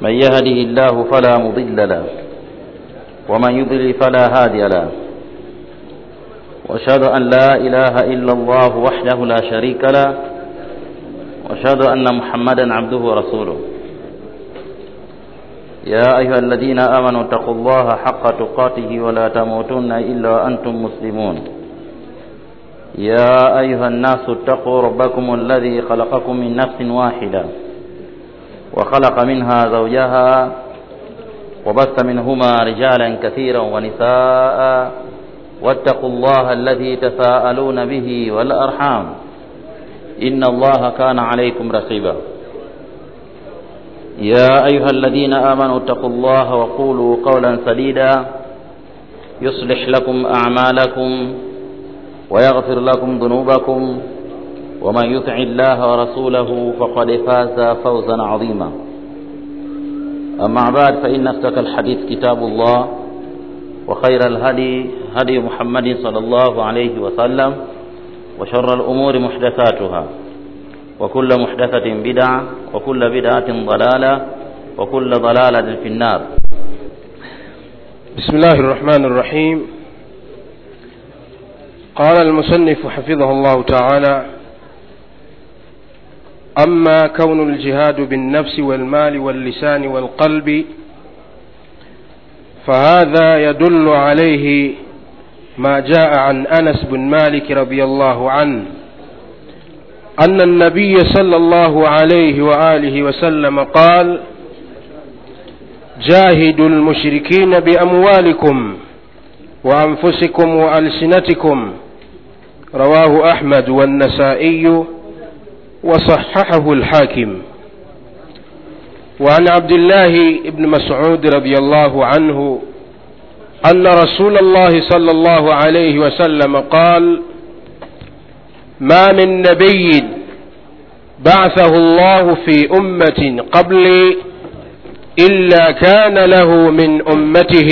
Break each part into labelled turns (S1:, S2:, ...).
S1: من يهده الله فلا مضل له ومن يضلل فلا هادي له واشهد ان لا اله الا الله وحده لا شريك له واشهد ان محمدا عبده ورسوله يا ايها الذين امنوا اتقوا الله حق تقاته ولا تموتن الا وانتم مسلمون يا ايها الناس اتقوا ربكم الذي خلقكم من نفس واحده وخلق منها زوجها وبث منهما رجالا كثيرا ونساء واتقوا الله الذي تساءلون به والأرحام إن الله كان عليكم رقيبا يا أيها الذين آمنوا اتقوا الله وقولوا قولا سديدا يصلح لكم أعمالكم ويغفر لكم ذنوبكم ومن يطع الله ورسوله فقد فاز فوزا عظيما أما بعد فإن أصدق الحديث كتاب الله وخير الهدي هدي محمد صلى الله عليه وسلم وشر الأمور محدثاتها وكل محدثة بدعة وكل بدعة ضلالة وكل ضلالة في النار
S2: بسم الله الرحمن الرحيم قال المصنف حفظه الله تعالى أما كون الجهاد بالنفس والمال واللسان والقلب فهذا يدل عليه ما جاء عن أنس بن مالك رضي الله عنه أن النبي صلى الله عليه وآله وسلم قال جاهدوا المشركين بأموالكم وأنفسكم وألسنتكم رواه أحمد والنسائي وصححه الحاكم وعن عبد الله بن مسعود رضي الله عنه أن رسول الله صلى الله عليه وسلم قال ما من نبي بعثه الله في أمة قبلي إلا كان له من أمته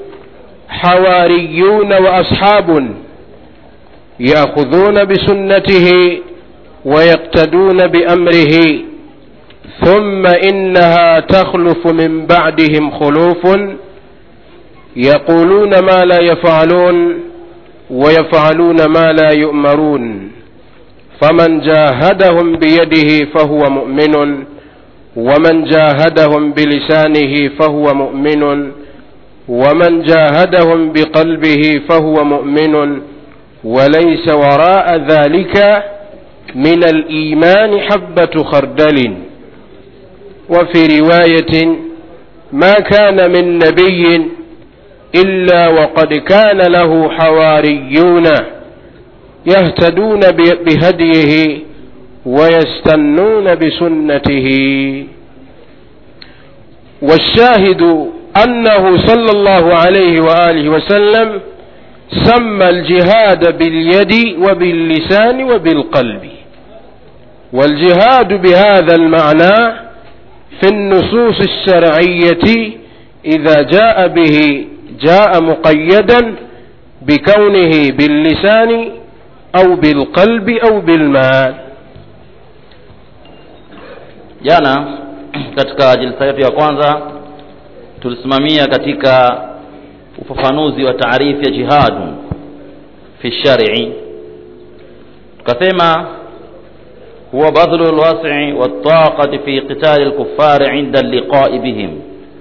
S2: حواريون وأصحاب يأخذون بسنته ويقتدون بأمره ثم إنها تخلف من بعدهم خلوف يقولون ما لا يفعلون ويفعلون ما لا يؤمرون فمن جاهدهم بيده فهو مؤمن ومن جاهدهم بلسانه فهو مؤمن ومن جاهدهم بقلبه فهو مؤمن وليس وراء ذلك من الإيمان حبة خردل وفي رواية ما كان من نبي إلا وقد كان له حواريون يهتدون بهديه ويستنون بسنته والشاهد أنه صلى الله عليه وآله وسلم سمى الجهاد باليد وباللسان وبالقلب والجهاد بهذا المعنى في النصوص الشرعية إذا جاء به جاء مقيدا بكونه باللسان أو بالقلب أو بالمال
S1: jana katika jilsa yetu ya kwanza tulisimamia katika ufafanuzi wa taarifu ya jihadu fi shari tukasema huwa badlu lwasi waltaqati fi qitali lkufari inda liqai bihim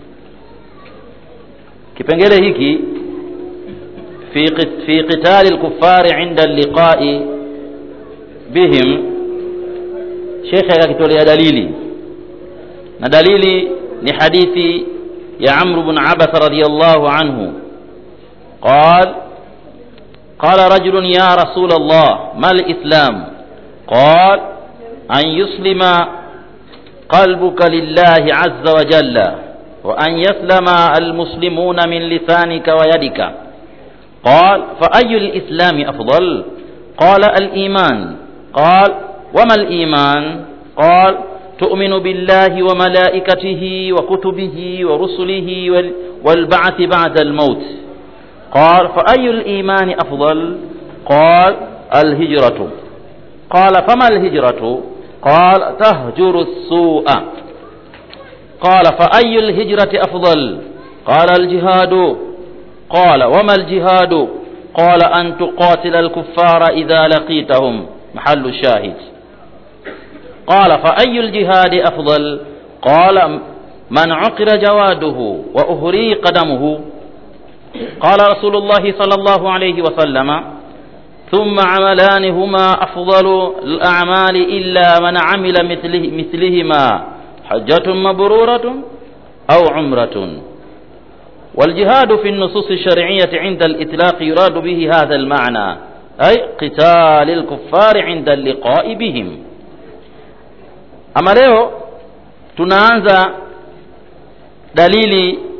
S1: kipengele hiki fi, fi qitali lkufari inda liqai bihim shekhe akakitolea dalili na dalili ni hadithi ya amru bn abasa radiallahu anhu قال قال رجل يا رسول الله ما الإسلام قال أن يسلم قلبك لله عز وجل وأن يسلم المسلمون من لسانك ويدك قال فأي الإسلام أفضل قال الإيمان قال وما الإيمان قال تؤمن بالله وملائكته وكتبه ورسله والبعث بعد الموت قال فأي الإيمان أفضل قال الهجرة قال فما الهجرة قال تهجر السوء قال فأي الهجرة أفضل قال الجهاد قال وما الجهاد قال أن تقاتل الكفار إذا لقيتهم محل الشاهد قال فأي الجهاد أفضل قال من عقر جواده وأهري قدمه قال رسول الله صلى الله عليه وسلم ثم عملان هما أفضل الأعمال إلا من عمل مثله مثلهما حجة مبرورة أو عمرة والجهاد في النصوص الشرعية عند الإطلاق يراد به هذا المعنى أي قتال الكفار عند اللقاء بهم أما leo tunaanza dalili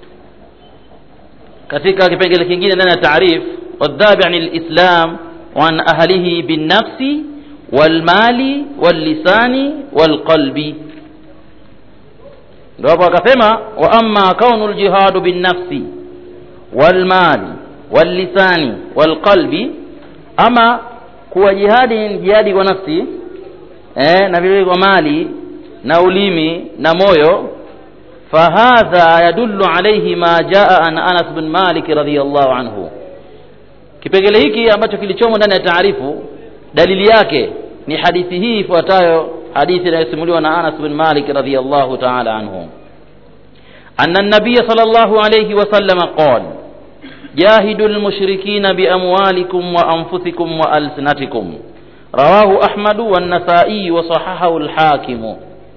S1: katika kipengele kingine ndani ya taarif wadhabi an lislam وعن أهله بالنفس والمال واللسان والقلب ndio hapo akasema wa amma kaunu ljihadu binnafsi walmali wallisani walqalbi ama kuwa jihadi ni jihadi kwa nafsi eh, na vile kwa mali na ulimi na moyo fahadha yadullu alayhi ma jaa an anas bin malik radhiyallahu anhu kipengele hiki ambacho kilichomo ndani ya taarifu dalili yake ni hadithi hii ifuatayo hadithi inayosimuliwa na Anas bin Malik radhiyallahu ta'ala anhu anna an-nabiy sallallahu alayhi wa sallam qala jahidu al-mushrikina bi amwalikum wa anfusikum wa alsinatikum rawahu ahmad wa an-nasa'i wa sahahahu al-hakim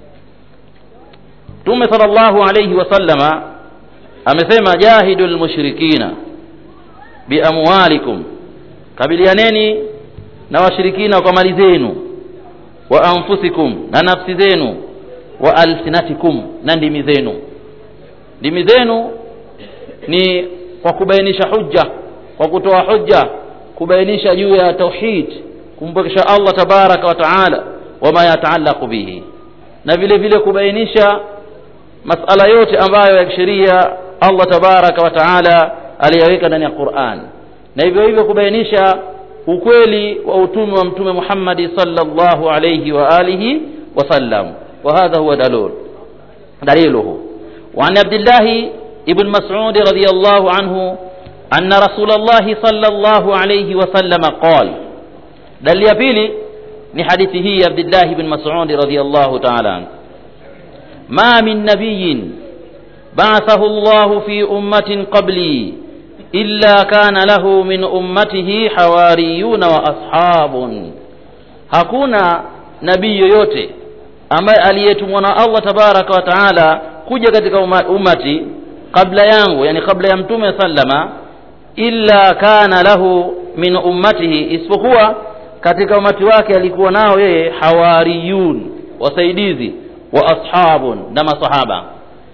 S1: Tume sallallahu alayhi wa sallama amesema jahidu al-mushrikina bi amwalikum kabilianeni na washirikina kwa mali zenu wa anfusikum na nafsi zenu wa alsinatikum na ndimi zenu ndimi zenu ni kwa kubainisha hujja kwa kutoa hujja kubainisha juu ya tauhid kumpokesha Allah tabaraka wa taala wama yataallaqu bihi na vile vile kubainisha masala yote ambayo ya kisheria Allah tabaraka wa taala aliyaweka ndani ya Qur'an na hivyo hivyo kubainisha ukweli wa utume wa mtume Muhammad sallallahu alayhi wa alihi wasallam wa hadha huwa dalil daliluhu wa an Abdullah ibn Mas'ud radiyallahu anhu anna Rasulullah sallallahu alayhi wasallam qala dalili ya pili ni hadithi hii ya Abdullah ibn Mas'ud radiyallahu ta'ala anhu ma min nabiyyin ba'athahu Allah fi ummatin qabli illa kana lahu min ummatihi hawariyuna wa ashabun hakuna nabii yoyote ambaye aliyetumwa na Allah tabaraka wa taala kuja katika ummati kabla yangu yani kabla ya mtume sallama illa kana lahu min ummatihi isipokuwa katika umati wake alikuwa nao yeye hawariyun wasaidizi wa ashabun na masahaba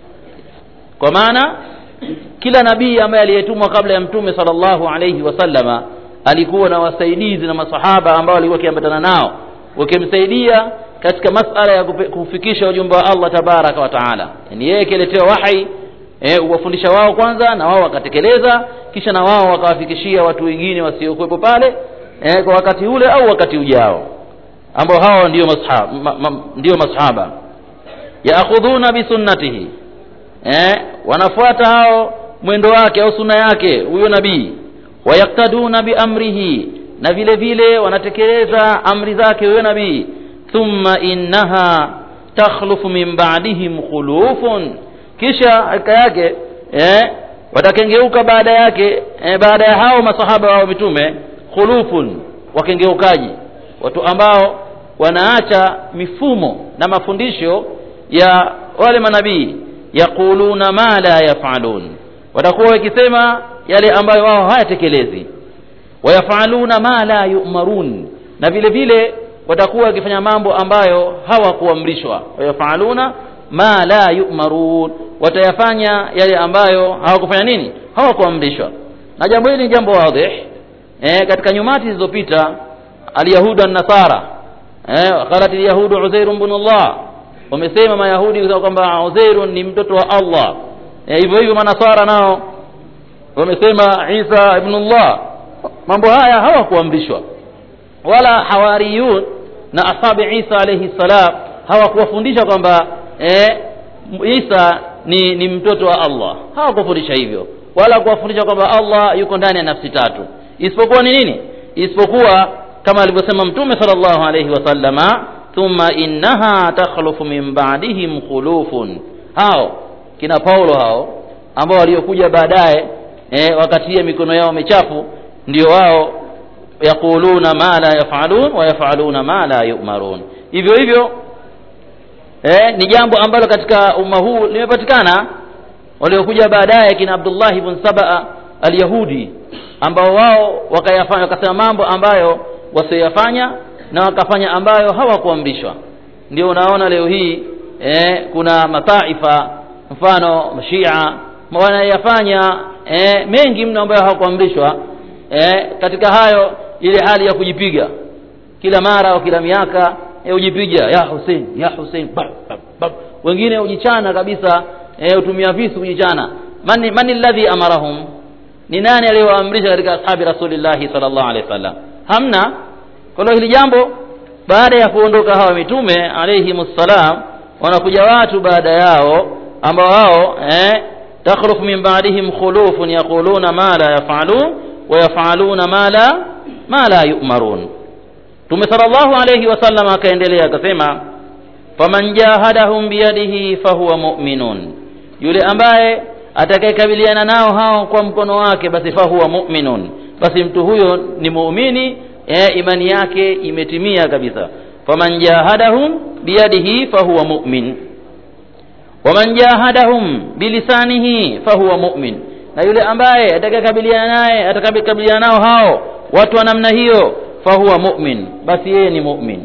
S1: kwa maana kila nabii ambaye aliyetumwa kabla ya mtume sallallahu alayhi wasallama alikuwa na wasaidizi na masahaba ambao walikuwa wakiambatana nao wakimsaidia katika masala ya kufikisha ujumbe wa Allah tabaraka wa taala yani yeye akiletewa wahi eh, uwafundisha wao kwanza na wao wakatekeleza kisha na wao wakawafikishia watu wengine wasiokuwepo pale eh, kwa wakati ule au wakati ujao ambao hao ndio masahaba ma, ma, ndio masahaba yaakhudhuna bisunnatihi eh, wanafuata hao mwendo wake au sunna yake huyo nabii wayaktaduna biamrihi na vile vile wanatekeleza amri zake huyo nabii thumma innaha takhlufu min ba'dihim khulufun kisha hakika yake eh, watakengeuka baada yake eh, baada ya hao masahaba wao mitume khulufun wakengeukaji watu ambao wanaacha mifumo na mafundisho ya wale manabii yaquluna ma la yafalun watakuwa wakisema yale ambayo wao hayatekelezi wayafaluna ma la yu'marun na vile vile watakuwa wakifanya mambo ambayo hawakuamrishwa wayafaluna ma la yu'marun watayafanya yale ambayo hawakufanya nini hawakuamrishwa na jambo hili ni jambo wazi eh, katika nyumati zilizopita alyahudu an-nasara eh, qalat alyahudu uzair ibn Allah wamesema mayahudi kwamba uzair ni mtoto wa Allah eh, hivyo hivyo manasara nao wamesema Isa ibn Allah mambo haya hawakuamrishwa wala hawariyun na ashabi Isa alayhi salam hawakuwafundisha kwamba eh, isa ni ni mtoto wa allah hawakufundisha hivyo wala kuwafundisha kwamba allah yuko ndani ya nafsi tatu isipokuwa ni nini isipokuwa kama alivyosema mtume sallallahu alayhi wasallama thumma innaha takhlufu min ba'dihim khulufun hao kina paulo hao ambao waliokuja baadaye eh, wakatia mikono yao michafu ndio wao yaquluna ma la yafalun wa yafaluna ma la yu'marun hivyo hivyo eh, ni jambo ambalo katika umma huu limepatikana waliokuja baadaye kina Abdullah ibn Sabaa al-Yahudi ambao wao wakayafanya wakasema mambo ambayo wasiyafanya na wakafanya ambayo hawakuamrishwa ndio unaona leo hii eh, kuna mataifa mfano mashia wanayafanya eh, mengi mno ambayo hawakuamrishwa eh, katika hayo ile hali ya kujipiga kila mara au kila miaka eh, ujipiga ya Hussein ya Hussein bab, bab, bab. wengine ujichana kabisa eh, utumia visu kujichana mani mani alladhi amarahum ni nani aliyowaamrisha katika ashabi rasulillahi sallallahu alaihi wasallam hamna kwa hiyo hili jambo baada ya kuondoka hawa mitume alayhimussalam wanakuja watu baada yao ambao wao eh, takhrufu min ba'dihim khulufun yaquluna ma la yaf'alun wa yaf'aluna ma la ma la yu'marun Mtume sallallahu alayhi wasallam akaendelea akasema faman jahadahum biyadihi fahuwa mu'minun yule ambaye atakayekabiliana nao hao kwa mkono wake basi fahuwa mu'minun basi mtu huyo ni muumini e, imani yake imetimia kabisa faman jahadahum biyadihi fahuwa mu'min waman jahadahum bilisanihi fahuwa mu'min na yule ambaye atakayekabiliana naye atakabiliana nao hao watu wa namna hiyo fahuwa mu'min basi yeye ni mu'min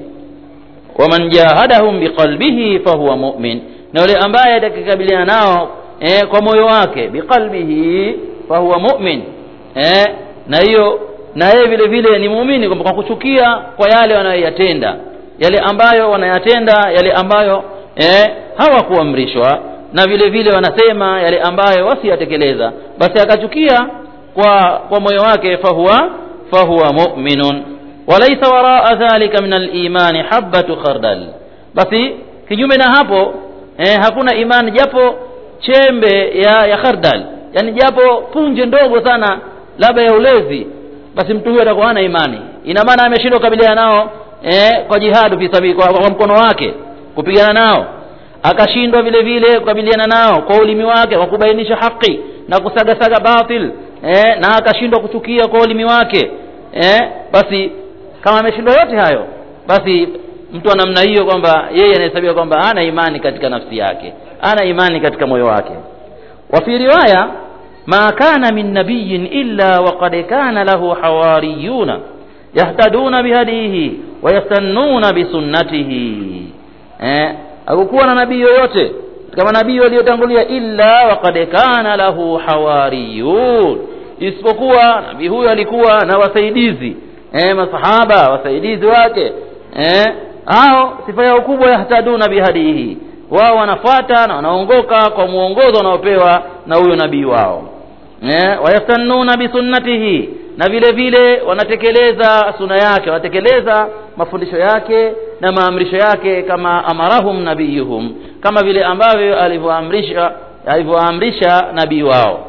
S1: waman jahadahum biqalbihi fahuwa mu'min na yule ambaye atakayekabiliana nao eh, kwa moyo wake biqalbihi fahuwa mu'min eh, na hiyo na yeye vile vile ni muumini kwamba kwa kuchukia kwa yale wanayoyatenda yale ambayo wanayatenda yale ambayo eh, hawakuamrishwa na vile vile wanasema yale ambayo wasiyatekeleza basi akachukia kwa kwa moyo wake fahuwa fahuwa mu'minun walaysa waraa dhalika min al-imani habatu khardal basi kinyume na hapo eh, hakuna imani japo chembe ya ya khardal yani japo punje ndogo sana labda ya ulezi basi mtu huyo atakuwa hana imani ina maana ameshindwa kukabiliana nao eh, kwa jihadu fi sabili kwa, kwa mkono wake kupigana nao akashindwa vile vile kukabiliana nao kwa ulimi wake kwa kubainisha haki na kusagasaga batil eh, na akashindwa kuchukia kwa ulimi wake eh, basi kama ameshindwa yote hayo basi mtu wa namna hiyo kwamba yeye anahesabiwa kwamba hana imani katika nafsi yake hana imani katika moyo wake wa fi riwaya ma kana min nabiyin illa waqad kana lahu hawariyuna yahtaduna bihadihi wayastannuna bisunnatihi eh, hakukuwa na nabii yoyote kama nabii waliotangulia illa waqad kana lahu hawariyun isipokuwa nabii huyo alikuwa na wasaidizi eh, masahaba wasaidizi wake eh, hao sifa yao kubwa yahtaduna bihadihi wao wanafuata na wanaongoka kwa muongozo wanaopewa na huyo nabii wao eh, wayastannuna bisunnatihi na vile vile wanatekeleza suna yake wanatekeleza mafundisho yake na maamrisho yake kama amarahum nabiyuhum kama vile ambavyo alivyoamrisha alivyoamrisha nabii wao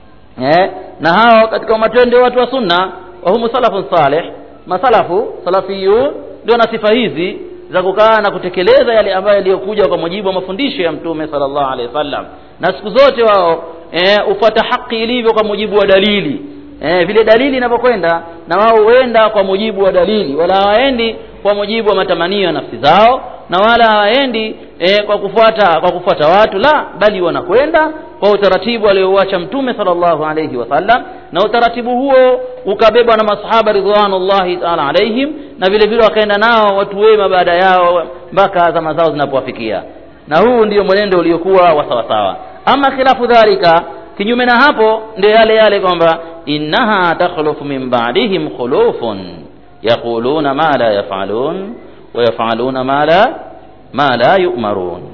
S1: eh, na hao katika matendo watu wa sunna wahumu salafun salih masalafu salafiyun ndio na sifa hizi za kukaa na kutekeleza yale ambayo yaliyokuja kwa mujibu wa mafundisho ya mtume sallallahu alaihi wasallam na siku zote wao eh, ufuata haki ilivyo kwa mujibu wa dalili eh, vile dalili inavyokwenda na wao huenda kwa mujibu wa dalili wala hawaendi kwa mujibu wa matamanio ya nafsi zao na wala hawaendi eh, kwa kufuata kwa kufuata watu la bali wanakwenda kwa utaratibu aliouacha mtume sallallahu alayhi wasallam na utaratibu huo ukabebwa na masahaba ridwanullahi taala alaihim na vile vile wakaenda nao watu wema baada yao mpaka zama zao zinapowafikia na huu ndio mwenendo uliokuwa wa sawasawa ama khilafu dhalika kinyume na hapo ndio yale yale kwamba innaha takhlufu min ba'dihim khulufun yaquluna ma la yaf'alun wa yaf'aluna ma la ma la yu'marun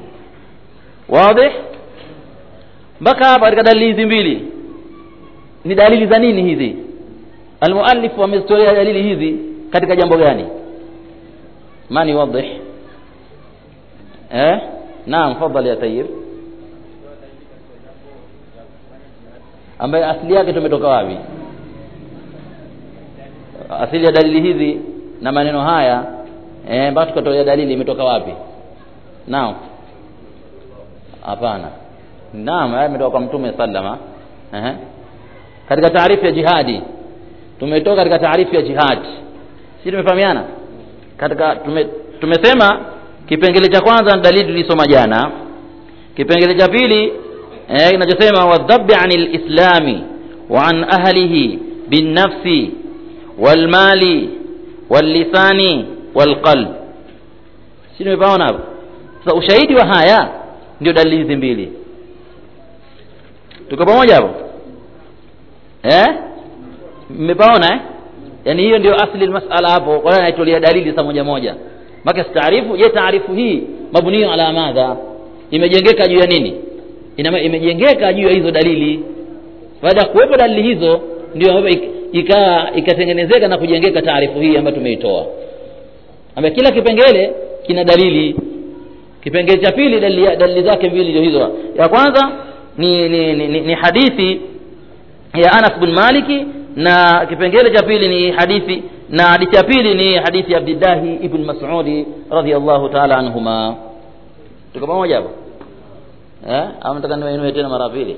S1: wazi mpaka hapa katika dalili hizi mbili ni dalili za nini hizi almuallif amezitolea dalili hizi katika jambo gani mani wadih eh naam fadhali ya tayyib ambaye asili yake tumetoka wapi asili ya dalili hizi na maneno haya eh, mpaka tukatolea dalili imetoka wapi naam hapana naam haya imetoka kwa mtume sallama eh. katika taarifu ya jihadi tumetoka katika taarifu ya jihad si tumefahamiana katika tume, tumesema kipengele cha kwanza ni dalili tulisoma jana kipengele cha pili eh, kinachosema wadhabi anil islami wa an ahlihi binnafsi walmali wallisani walqalb si tumepaona hapo sasa ushahidi wa haya ndio dalili hizi mbili tuko pamoja hapo eh mmepaona eh yani hiyo ndio asli masala hapo kwa hiyo naitolea dalili za moja moja maka taarifu je taarifu hii mabuniyo ala madha imejengeka juu ya nini Ina, imejengeka juu ya hizo dalili baada ya kuwepo dalili hizo ndio ambapo ikawa ikatengenezeka na kujengeka taarifu hii ambayo tumeitoa ambayo kila kipengele kina dalili kipengele cha pili dalili, dalili zake mbili ndio hizo ya kwanza ni, ni, ni, ni, ni hadithi ya Anas bin Maliki na kipengele cha pili ni hadithi na hadithi ya pili ni hadithi ya Abdillahi ibn Mas'udi radhiyallahu ta'ala anhuma tuko pamoja hapo eh au nataka niwainue tena mara pili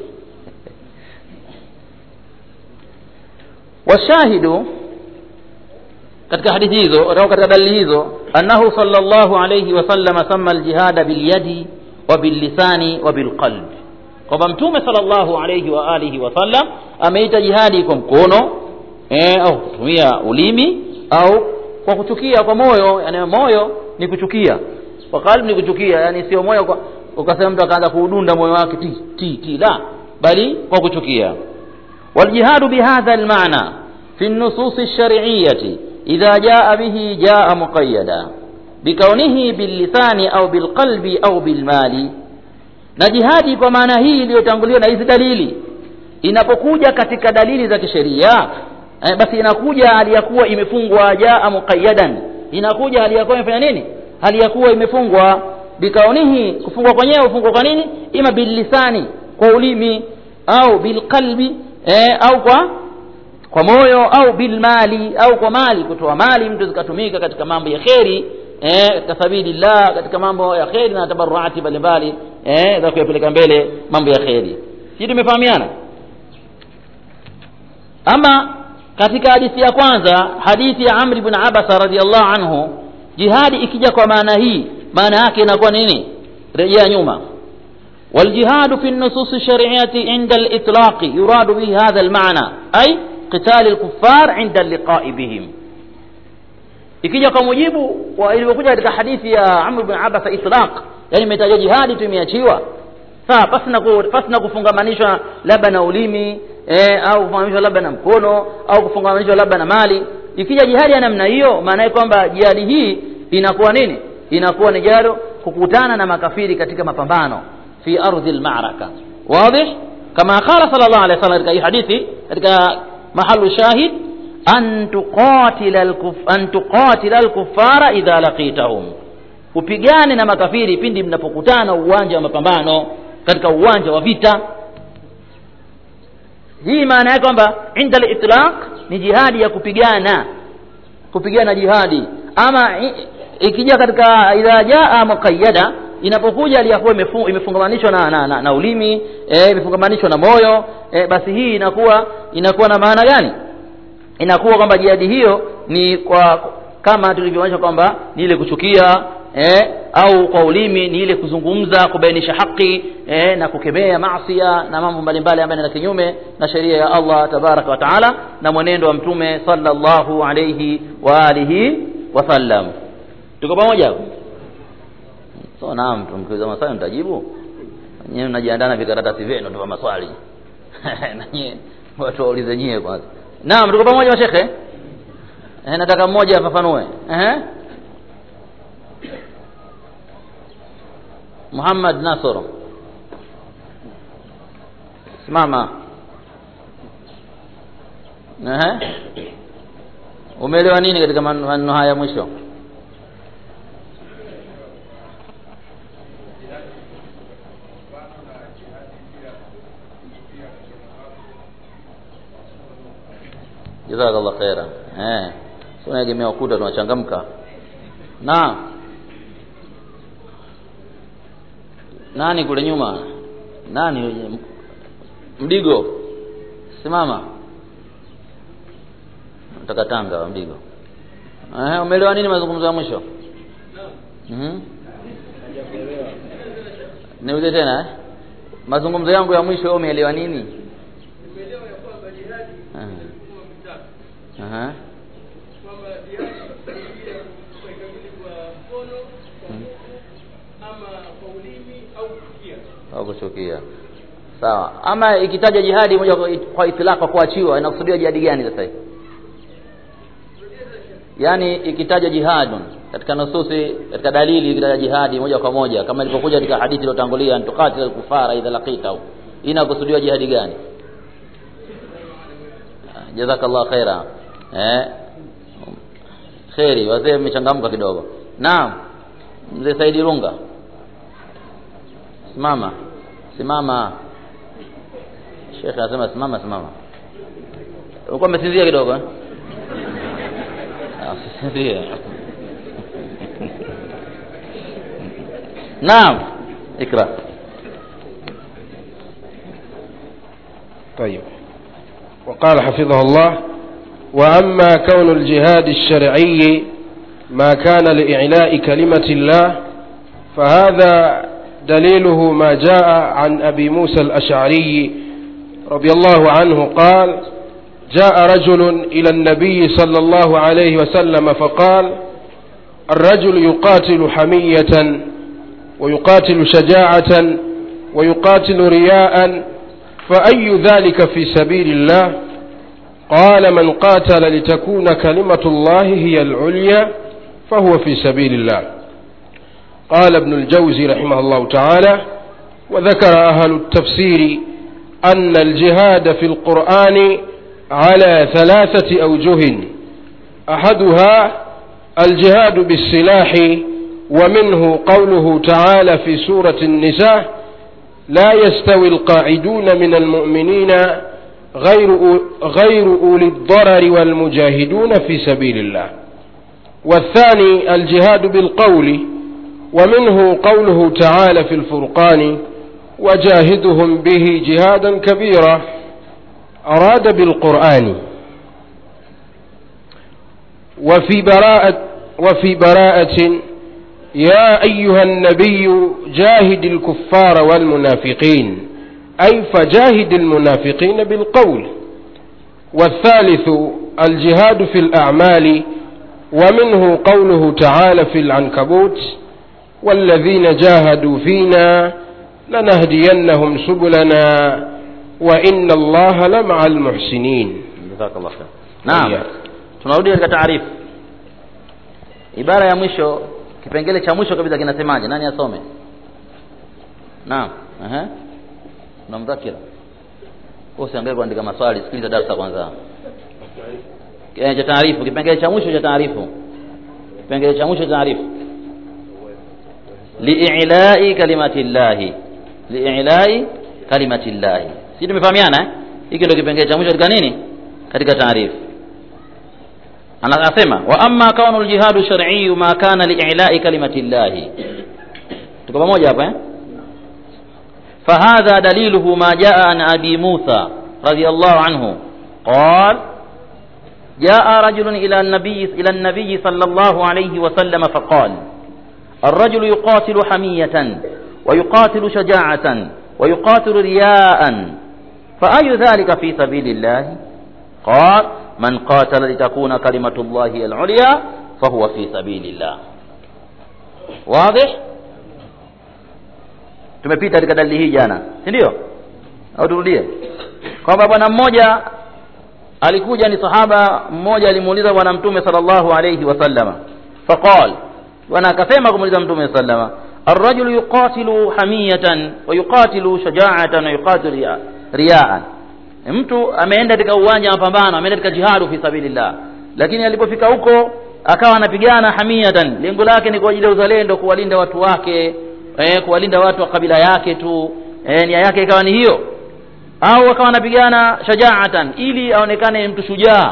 S1: washahidu katika hadithi hizo au katika dalili hizo annahu sallallahu alayhi wasallam samma aljihada bilyadi wa billisani wa bilqalb kwamba mtume sallallahu alayhi wa alihi wasallam ameita jihadi kwa mkono eh, au kutumia ulimi au kwa kuchukia kwa moyo yani moyo ni kuchukia kwa qalbi ni kuchukia yani sio moyo kwa ukasema mtu akaanza kuudunda moyo wake ti ti ti la bali kwa kuchukia waljihadu bihadha almaana fi النصوص الشرعية إذا جاء به جاء مقيدا بكونه باللسان أو بالقلب أو بالمال na jihadi kwa maana hii iliyotanguliwa na hizi dalili inapokuja katika dalili za kisheria eh, basi inakuja hali ya kuwa imefungwa jaa muqayyadan inakuja hali ya kuwa imefanya nini hali ya kuwa imefungwa bikaunihi kufungwa kwenyewe ufungwa kwa nini ima billisani kwa ulimi au bilqalbi eh, au kwa kwa moyo au bilmali au kwa mali kutoa mali mtu zikatumika katika mambo ya kheri eh, katika sabilillah katika mambo ya kheri na tabarruati mbalimbali eh, za kuyapeleka mbele mambo ya kheri si tumefahamiana ama katika hadithi ya kwanza hadithi ya amri ibn abasa radhiallahu anhu jihadi ikija kwa maana hii maana yake inakuwa nini rejea nyuma والجهاد في النصوص الشرعية عند الإطلاق يراد به هذا المعنى أي قتال الكفار عند اللقاء بهم ikija kwa mujibu wa ilivyokuja katika hadithi ya Amr bin Abasa itlaq yani imetaja jihadi tu imeachiwa sawa pasina ku, pasina kufungamanishwa labda na ulimi eh, au kufungamanishwa labda na mkono au kufungamanishwa labda na mali ikija jihadi ya namna hiyo maana yake kwamba jihadi hii inakuwa nini inakuwa ni jaro kukutana na makafiri katika mapambano fi ardhi almaraka wazi kama qala sallallahu alaihi wasallam katika hii hadithi katika mahalu shahid an tuqatila al-kuf an tuqatila al-kuffara idha laqitahum upigane na makafiri pindi mnapokutana uwanja wa mapambano katika uwanja wa vita hii maana yake kwamba inda al-itlaq ni jihadi ya kupigana kupigana jihadi ama ikija katika idha jaa muqayyada inapokuja aliyakuwa imefungamanishwa na, na, na, na ulimi eh, imefungamanishwa na moyo eh, basi hii inakuwa inakuwa na maana gani inakuwa kwamba jihadi hiyo ni kwa kama tulivyoonyesha kwamba ni ile kuchukia eh, au kwa ulimi ni ile kuzungumza kubainisha haki eh, na kukemea maasia na mambo mbalimbali ambayo ni kinyume na sheria ya Allah tabaraka wa taala na mwenendo wa mtume sallallahu alayhi wa alihi wasallam tuko pamoja so naam tumkiuliza maswali mtajibu nyewe mnajiandaa na vikaratasi vyenu tu maswali na nyie watu waulize nyie kwanza naam tuko pamoja mashekhe eh, nataka mmoja afafanue eh Muhammad Nasr simama eh umeelewa nini katika maneno haya mwisho jazakallah khaira eh sio naegemea ukuta tunachangamka na nani kule nyuma nani yule? mdigo simama nataka tanga wa mdigo eh umeelewa nini mazungumzo ya mwisho mhm niulize tena eh? mazungumzo yangu ya mwisho wewe umeelewa nini Aha. Aha. au kuchukia sawa ama ikitaja jihadi moja kwa, kwa itilaka kuachiwa inakusudiwa jihadi gani sasa hivi yaani ikitaja jihadun katika nususi katika dalili ikitaja jihadi moja kwa moja kama ilivyokuja katika hadithi iliyotangulia antuqatil alkufara idha laqitahu inakusudiwa jihadi gani jazakallah khaira eh kheri wazee mmechangamka kidogo naam mzee Saidi Runga simama simama Sheikh anasema simama simama ulikuwa umesinzia kidogo eh usisinzie naam ikra
S2: طيب وقال حفظه الله وأما كون الجهاد الشرعي ما كان لإعلاء كلمة الله فهذا دليله ما جاء عن أبي موسى الأشعري رضي الله عنه قال جاء رجل إلى النبي صلى الله عليه وسلم فقال الرجل يقاتل حمية ويقاتل شجاعة ويقاتل رياء فأي ذلك في سبيل الله قال من قاتل لتكون كلمة الله هي العليا فهو في سبيل الله قال ابن الجوزي رحمه الله تعالى وذكر أهل التفسير أن الجهاد في القرآن على ثلاثة أوجه أحدها الجهاد بالسلاح ومنه قوله تعالى في سورة النساء لا يستوي القاعدون من المؤمنين غير غير أولي الضرر والمجاهدون في سبيل الله والثاني الجهاد بالقول ومنه قوله تعالى في الفرقان وجاهدهم به جهادا كبيرا أراد بالقرآن وفي براءة وفي براءة يا أيها النبي جاهد الكفار والمنافقين أي فجاهد المنافقين بالقول والثالث الجهاد في الأعمال ومنه قوله تعالى في العنكبوت والذين جاهدوا فينا لنهدينهم سبلنا وإن الله لمع المحسنين
S1: jazakallah khair naam
S2: Iya.
S1: tunarudi katika taarifu ibara ya mwisho kipengele cha mwisho kabisa kinasemaje nani asome naam ehe na mdhakira usiangalie kuandika maswali sikiliza darasa kwanza Eh, cha taarifu kipengele cha mwisho cha taarifu kipengele cha mwisho cha taarifu li'ilai kalimati llahi li'ilai kalimati llahi si tumefahamiana eh hiki ndio kipengele cha mwisho katika nini katika taarifu anasema wa amma kaunu aljihadu shar'i ma kana li'ilai kalimati llahi tuko pamoja hapa eh فهذا دليله ما جاء عن أبي موسى رضي الله عنه قال جاء رجل إلى النبي إلى النبي صلى الله عليه وسلم فقال الرجل يقاتل حمية ويقاتل شجاعة ويقاتل رياء فأي ذلك في سبيل الله قال من قاتل لتكون كلمة الله العليا فهو في سبيل الله واضح tumepita katika dalili hii jana si ndio au turudie kwamba bwana mmoja alikuja ni sahaba mmoja alimuuliza bwana mtume sallallahu alayhi wasallama faqal bwana akasema kumuuliza mtume sallama الرجل يقاتل حمية ويقاتل شجاعة ويقاتل رياء رياء mtu ameenda katika uwanja wa mapambano ameenda katika jihadu fi sabilillah lakini alipofika huko akawa anapigana hamiyatan lengo lake ni kwa ajili ya uzalendo kuwalinda watu wake eh, kuwalinda watu wa kabila yake tu eh, nia yake ikawa ni hiyo au akawa anapigana shajaatan ili aonekane mtu shujaa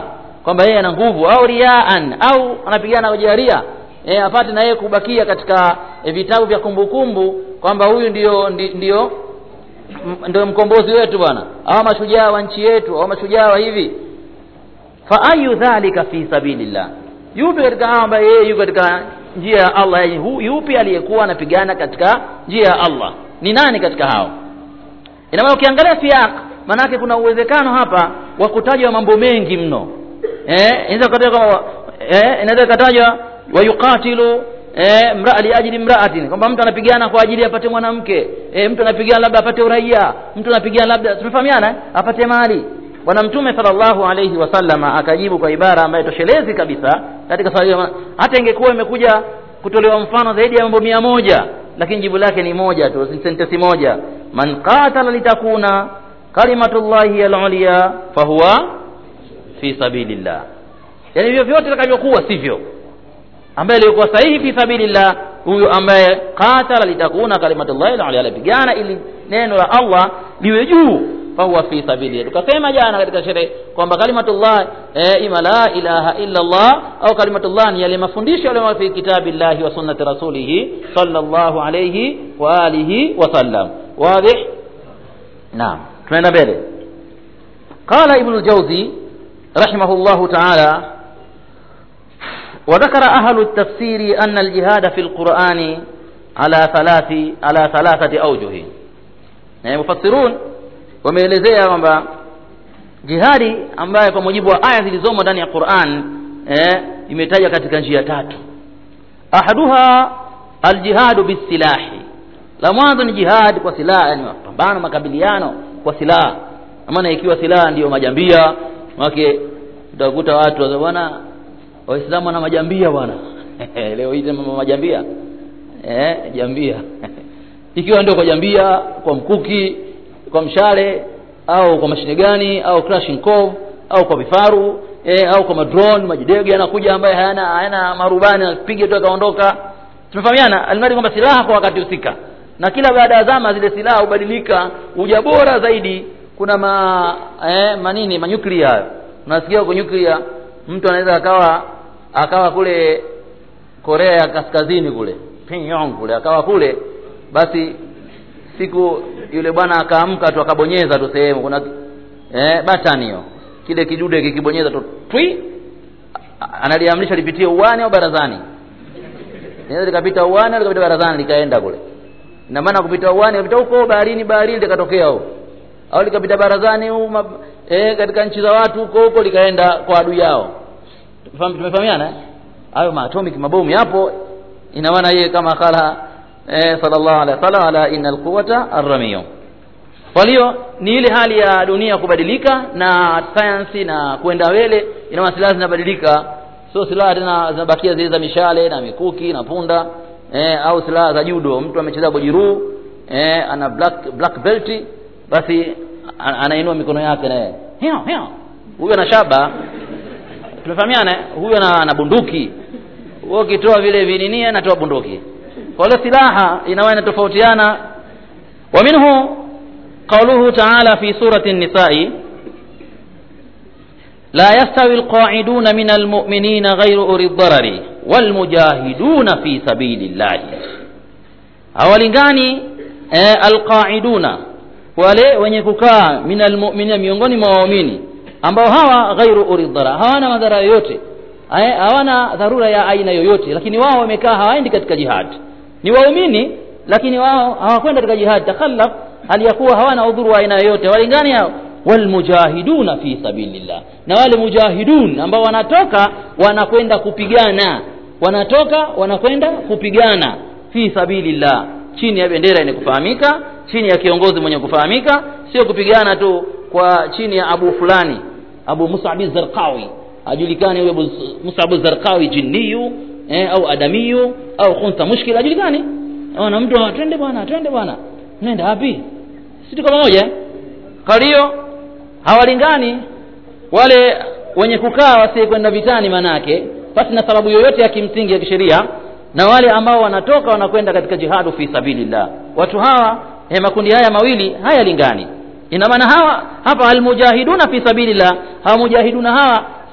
S1: kwamba yeye ana nguvu au riaan au anapigana kwa jaria e, apate na yeye kubakia katika e, vitabu vya kumbukumbu kwamba huyu ndio ndi- ndio m- ndio mkombozi wetu bwana au mashujaa wa nchi yetu au mashujaa wa hivi fa ayu dhalika fi sabilillah yupi katika hao ambaye yeye yuko katika njia ya Allah yani hu- yupi aliyekuwa anapigana katika njia ya Allah ni nani katika hao ina maana ukiangalia siyak maanake kuna uwezekano hapa wa kutajwa mambo mengi mno eh inaweza kutajwa kama eh inaweza kutajwa wayuqatilu eh mraa liajli mraatin kwamba mtu anapigana kwa ajili apate mwanamke eh mtu anapigana labda apate uraia mtu anapigana labda tumefahamiana eh? apate mali bwana mtume sallallahu alayhi wasallama akajibu kwa ibara ambayo toshelezi kabisa katika swali hilo. hata ingekuwa imekuja kutolewa mfano zaidi ya mambo mia moja lakini jibu lake ni moja tu ni sentensi moja man qatala litakuna kalimatullahi al-ulya fahuwa fi sabilillah yani hivyo vyote vitakavyokuwa sivyo ambaye alikuwa sahihi fi sabilillah huyu ambaye qatala litakuna kalimatullahi al-ulya alipigana ili neno la Allah liwe juu fahuwa fi sabilillah tukasema jana katika sherehe kwamba kalimatullah eh, ima la ilaha illa Allah au kalimatullah ni yale mafundisho yaliyo fi kitabillahi wa sunnati rasulih sallallahu alayhi wa alihi wa sallam wazi naam tunaenda mbele قال ابن الجوزي رحمه الله تعالى وذكر أهل التفسير أن الجهاد في القرآن على ثلاث على ثلاثة أوجه يعني مفسرون wameelezea kwamba jihadi ambayo kwa mujibu wa aya zilizomo ndani ya Qur'an eh, imetajwa katika njia tatu ahaduha aljihadu bisilahi la mwanzo ni jihad kwa silaha yani mapambano makabiliano kwa silaha maana ikiwa silaha ndiyo majambia wake utakuta watu wa bwana waislamu wana majambia bwana leo hii tena majambia eh jambia ikiwa ndio kwa jambia kwa mkuki kwa mshale au kwa mashine gani au Kalashnikov au kwa vifaru eh, au kwa madrone majidege yanakuja ambaye hayana hayana marubani anapiga tu akaondoka tumefahamiana alimradi kwamba silaha kwa wakati husika na kila baada ya zama zile silaha hubadilika uja bora zaidi kuna ma eh, manini manyuklia hayo unasikia kwa nyuklia mtu anaweza akawa akawa kule Korea ya Kaskazini kule Pyongyang kule akawa kule basi siku yule bwana akaamka tu akabonyeza tu sehemu kuna eh, button hiyo kile kidude kikibonyeza tu twi analiamrisha lipitie uwani au barazani inaweza likapita uwani au likapita barazani likaenda kule ina maana kupita uwani kupita huko baharini baharini likatokea huko au likapita barazani huko eh, katika nchi za watu huko huko likaenda kwa adui yao tumefahamiana eh? hayo maatomic mabomu yapo ina maana yeye kama kala eh, sallallahu alaihi wasallam ala innal quwwata arramiyu kwa hiyo ni ile hali ya dunia kubadilika na sayansi na kwenda mbele ina maana silaha zinabadilika sio silaha tena zinabakia zile za mishale na mikuki na punda eh, au silaha za judo mtu amecheza bojiru eh, ana black black belt basi anainua mikono yake naye hiyo hiyo huyo ana shaba tumefahamiana huyo ana, ana bunduki wewe ukitoa vile vinini anatoa bunduki kwa hiyo silaha inawa inatofautiana wa minhu قوله تعالى في سورة النساء لا يستوي القاعدون من المؤمنين غير أولي الضرر والمجاهدون في سبيل الله hawalingani eh, alqaiduna wale wenye kukaa min almu'minina miongoni mwa waumini ambao hawa ghairu uridhara hawana madhara yoyote hawana dharura ya aina yoyote lakini wao wamekaa hawaendi katika jihad ni waumini lakini wao hawakwenda katika jihad takhallaf hali ya kuwa hawana udhuru wa aina yoyote walingani hao walmujahiduna fi sabilillah na wale mujahidun ambao wanatoka wanakwenda kupigana wanatoka wanakwenda kupigana fi sabilillah chini ya bendera yenye kufahamika chini ya kiongozi mwenye kufahamika sio kupigana tu kwa chini ya abu fulani abu musab zarqawi ajulikani huyo musab zarqawi jinniyu eh, au adamiyu au khunsa mushkil ajulikani na mtu twende bwana twende bwana nenda wapi si tuko pamoja kwa hiyo hawalingani wale wenye kukaa wasikwenda vitani manake basi na sababu yoyote ya kimsingi ya kisheria na wale ambao wanatoka wanakwenda katika jihadu fi sabilillah watu hawa eh, makundi haya mawili hayalingani ina maana hawa hapa almujahiduna fi sabilillah hawa mujahiduna hawa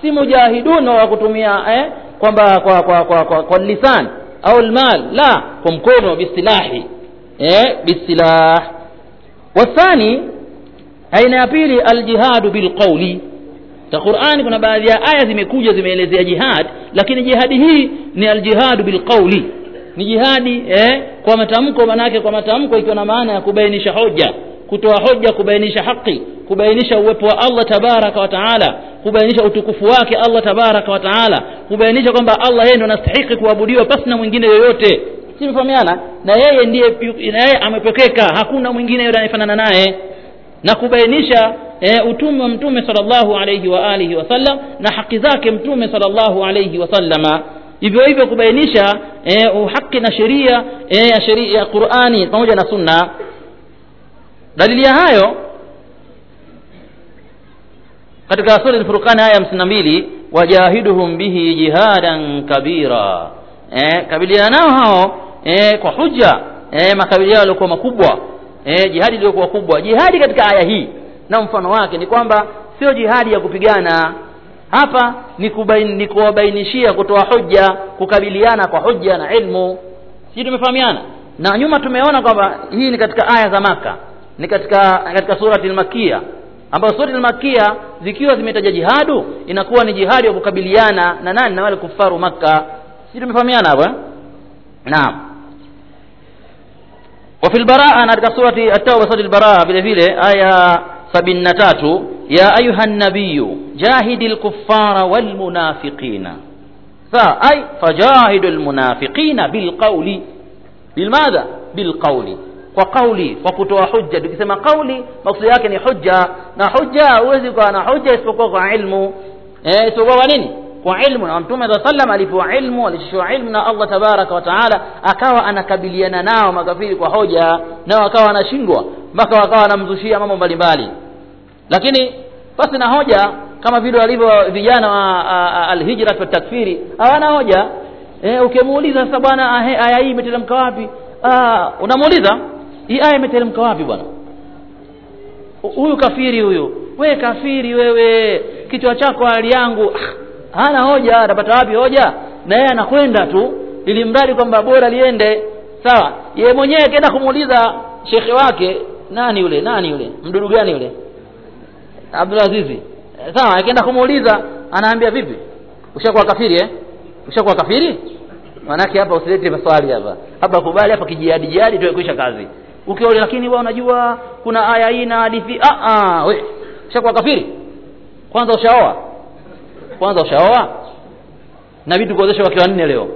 S1: si mujahidun wa kutumia eh, kwamba kwa kwa kwa, kwa, kwa lisan au almal la kwa mkono bisilahi eh, bisilah wathani aina ya pili aljihadu bilqauli ta qurani kuna baadhi ya aya zimekuja zimeelezea jihad lakini jihadi hii ni aljihadu bilqauli ni jihadi eh, kwa matamko manake kwa matamko ikiwa na maana ya kubainisha hoja kutoa hoja kubainisha haki kubainisha uwepo wa allah tabaraka wa taala kubainisha utukufu wake allah tabaraka wa taala kubainisha kwamba allah yeye ndo anastahiki kuabudiwa pasi na mwingine yoyote simefahamiana na yeye ndiye na yeye amepekeka hakuna mwingine yule anayefanana naye na kubainisha e, utume wa mtume sallallahu alayhi wa alihi wasallam na haki zake mtume sallallahu alayhi wasallama hivyo hivyo kubainisha e, uhaki na sheria e, ya sheria ya qurani pamoja na sunna dalili ya hayo katika sura al-furqan aya 52 wajahiduhum bihi jihadan kabira eh, kabiliana nao hao eh, kwa hujja eh, makabiliano yaliokuwa makubwa eh, jihadi iliyokuwa kubwa jihadi katika aya hii na mfano wake ni kwamba sio jihadi ya kupigana hapa ni, kubain, ni kuwabainishia kutoa hujja kukabiliana kwa hujja na ilmu sisi tumefahamiana na nyuma tumeona kwamba hii ni katika aya za maka ni katika katika surati al-makia ambayo surati al-makia zikiwa zimetaja jihadu inakuwa ni jihadi ya kukabiliana na nani na wale kufaru makka sisi tumefahamiana hapo eh? naam وفي البراءة katika surati at-tauba surati al-baraa vile vile aya 73 ya ayuha an-nabiy jahidil kuffara wal munafiqina sa ay fajahidul munafiqina bil qawli bil madha bil qawli kwa kauli kwa kutoa hujja tukisema kauli maksudi yake ni hujja na hujja huwezi kuwa na hujja isipokuwa kwa ilmu eh, isipokuwa kwa nini kwa ilmu na mtume saa sallam alipewa ilmu alishushiwa ilmu na allah tabaraka wa taala akawa anakabiliana nao makafiri kwa hoja nao akawa anashindwa mpaka wakawa wanamzushia mambo mbalimbali lakini basi na hoja kama vile walivyo vijana wa alhijrat wa takfiri hawana hoja e, ukimuuliza sasa bwana aya hii imeteremka wapi unamuuliza hii aya imeteremka wapi bwana huyu kafiri huyu we kafiri wewe kichwa chako hali yangu ah, hana hoja atapata wapi hoja na yeye anakwenda tu ili mradi kwamba bora liende sawa yeye mwenyewe akaenda kumuuliza shekhe wake nani yule nani yule mdudu gani yule abdulazizi sawa akaenda kumuuliza anaambia vipi ushakuwa kafiri eh ushakuwa kafiri manake hapa usilete maswali hapa hapa kubali hapa kijihadi jihadi tuwe kuisha kazi ukiona lakini wewe unajua kuna aya hii na hadithi ah ah we ushakuwa kafiri kwanza ushaoa kwanza ushaoa na vitu kuozesha wake wanne leo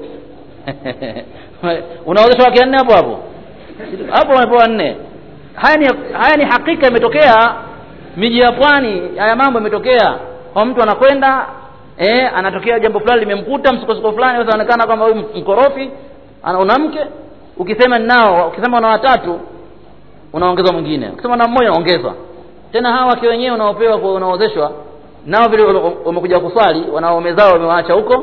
S1: unaozesha wake wanne hapo hapo hapo wamepewa nne haya ni haya ni hakika imetokea miji ya pwani haya mambo imetokea kwa mtu anakwenda eh anatokea jambo fulani limemkuta msukosuko fulani unaonekana kwamba huyu mkorofi ana mke ukisema nao ukisema una watatu unaongeza mwingine ukisema na mmoja unaongeza tena hawa wake wenyewe unaopewa unaozeshwa nao vile wamekuja kuswali wanaume zao wamewaacha huko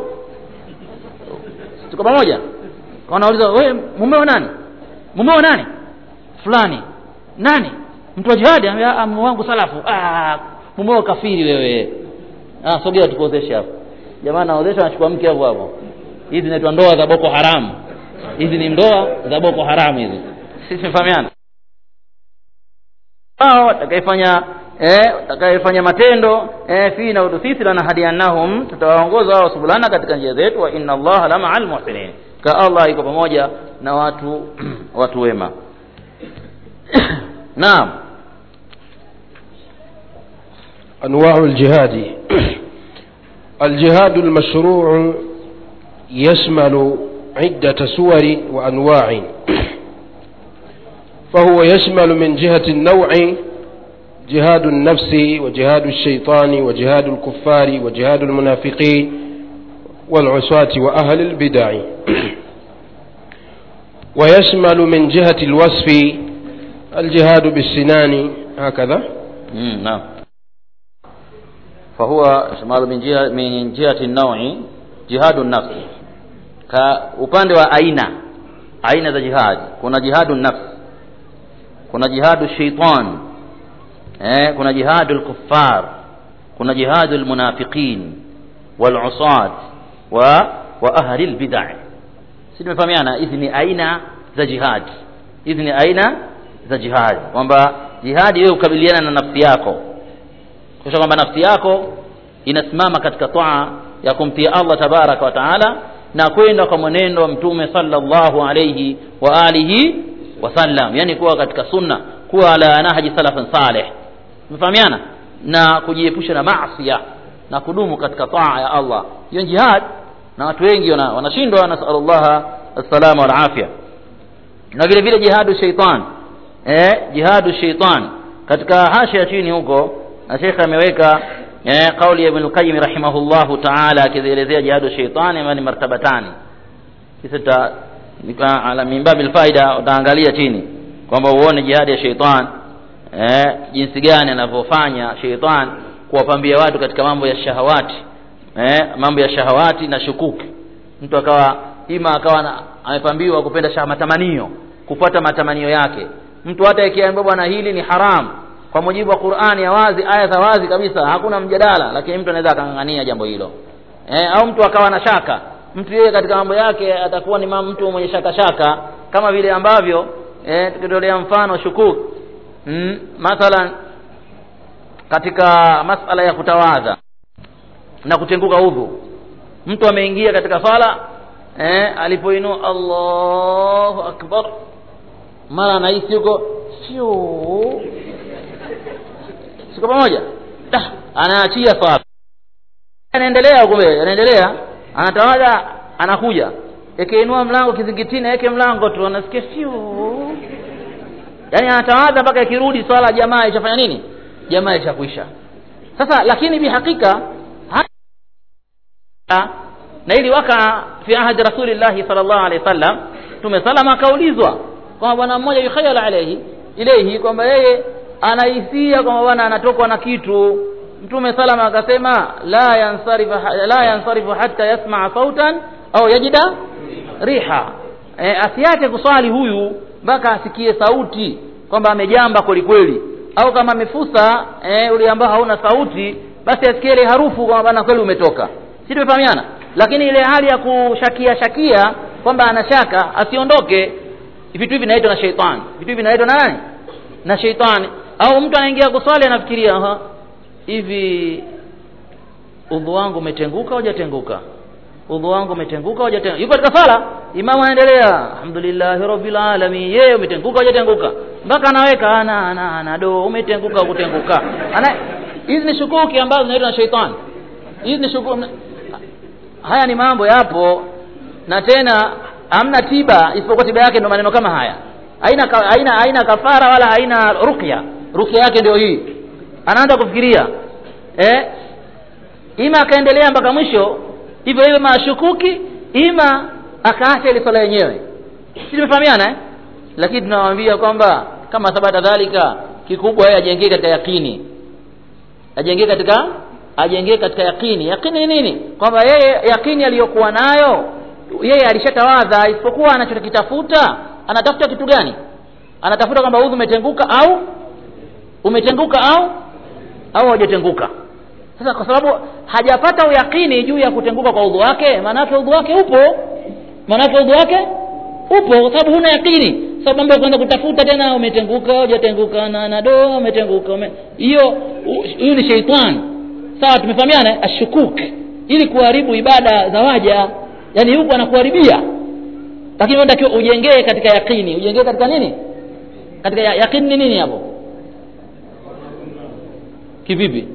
S1: tuko pamoja wanauliza wewe mumeo nani mumeo nani fulani nani mtu wa jihadi anambia mume wangu salafu ah mumeo kafiri wewe ah sogea tukuozeshe hapo jamaa naozesha anachukua mke hapo hapo hizi zinaitwa ndoa za boko haramu hizi ni ndoa za boko haramu hizi sisi tumefahamiana hao watakayefanya eh watakayefanya matendo eh fi na udusisi lana hadiannahum tutawaongoza wao subulana katika njia zetu wa inna allaha la ma'al muhsinin ka allah iko pamoja na watu watu wema naam
S2: أنواع الجهاد الجهاد المشروع يشمل عدة صور وأنواع فهو يشمل من جهة النوع جهاد النفس وجهاد الشيطان وجهاد الكفار وجهاد المنافقين والعصاة وأهل البدع ويشمل من جهة الوصف الجهاد بالسنان هكذا
S1: مم. نعم فهو شمال من جهة من جهة النوع جهاد النفس كupande wa aina aina za jihad kuna jihadu nafs kuna jihadu shaitan eh, kuna jihadu lkuffar kuna jihadu lmunafiqin walusat wa wa ahli lbidai si tumefahamiana hizi ni aina za jihad hizi ni aina za jihad kwamba jihadi wewe kukabiliana na nafsi yako kisha kwamba nafsi yako inasimama katika taa ya kumtia allah tabaraka wa taala na kwenda kwa mwenendo wa mtume sallallahu alayhi wa alihi wasallam yani kuwa katika sunna kuwa ala nahji salafin salih umefahamiana na kujiepusha na maasiya na kudumu katika taa ya allah hiyo ni jihad na watu wengi wana- wanashindwa nasalullaha assalama walafya na vile vile jihadu shaitan eh, jihadu shaitan katika hasha chini huko na shekhe ameweka eh, kauli ya ibn qayyim rahimahullahu taala akizielezea jihadu shaitan ama ni martabatani kisa ta nika- ala min babil faida utaangalia chini kwamba uone jihadi ya shaitan eh, jinsi gani anavyofanya shaitan kuwapambia watu katika mambo ya shahawati eh, mambo ya shahawati na shukuki mtu akawa ima akawa na, amepambiwa kupenda sha matamanio kufuata matamanio yake mtu hata ikiambiwa bwana hili ni haram kwa mujibu wa qurani ya wazi aya za wazi kabisa hakuna mjadala lakini mtu anaweza akang'ang'ania jambo hilo eh, au mtu akawa na shaka mtu yeye katika mambo yake atakuwa ni ma- mtu mwenye shaka shaka kama vile ambavyo eh, tukitolea mfano shukuk mm, mathalan katika masala ya kutawadha na kutenguka udhu mtu ameingia katika sala eh, alipoinua allahu akbar mara anahisi huko sio siko pamoja Da, anaachia sala anaendelea kumbe anaendelea anatawadha anakuja ikiinua mlango kizingitini aweke mlango tu anasikia sio yaani anatawadha mpaka ikirudi swala jamaa ishafanya nini jamaa ishakwisha sasa lakini bihakika ha- na ili waka fi ahadi rasulillahi sallallahu alaihi wasallam tume salama akaulizwa kwamba bwana mmoja yukhayala alaihi ilehi kwamba yeye anahisia kwamba bwana anatokwa na kitu mtume salama akasema la yansarifu la yansarifu hatta yasmaa sautan au yajida riha e, asiache kuswali huyu mpaka asikie sauti kwamba amejamba kweli kweli au kama amefusa e, ule ambao hauna sauti basi asikie ile harufu kwamba bana kweli umetoka si tumefahamiana lakini ile hali ya kushakia shakia kwamba anashaka asiondoke vitu hivi vinaitwa na sheitani vitu hivi vinaitwa na nani na sheitani au mtu anaingia kuswali anafikiria aha hivi udhu wangu umetenguka au hujatenguka udhu wangu umetenguka au hujatenguka yuko katika sala imamu anaendelea alhamdulillahi rabbil alamin yeye umetenguka au hujatenguka mpaka anaweka ana ana ana do umetenguka au kutenguka ana hizi ni shukuki ambazo zinaitwa na sheitani hizi ni shukuki haya ni mambo yapo na tena hamna tiba isipokuwa tiba yake ndio maneno kama haya haina ka- haina haina kafara wala haina ruqya ruqya yake ndio hii anaanza kufikiria eh ima akaendelea mpaka mwisho hivyo hivyo mashukuki ima akaacha ile swala yenyewe si tumefahamiana eh? lakini tunawaambia kwamba kama thabata dhalika kikubwa yeye ajengee katika yakini ajengee katika ajengee katika yakini yakini ni nini kwamba yeye yakini aliyokuwa nayo yeye alishatawadha isipokuwa anachokitafuta anatafuta kitu gani anatafuta kwamba udhu umetenguka au umetenguka au au haujatenguka sasa kwa sababu hajapata uyakini juu ya kutenguka kwa udhu wake maanake udhu wake upo maanake udhu wake upo kwa sababu huna yakini sababu mambo ya kwenda kutafuta tena umetenguka hujatenguka na na do umetenguka ume... hiyo u- huyu ni sheitani sawa tumefahamiana eh? ashukuk ili kuharibu ibada za waja yani huku anakuharibia lakini unatakiwa ujengee katika yakini ujengee katika nini katika ya, yakini ni nini hapo kivipi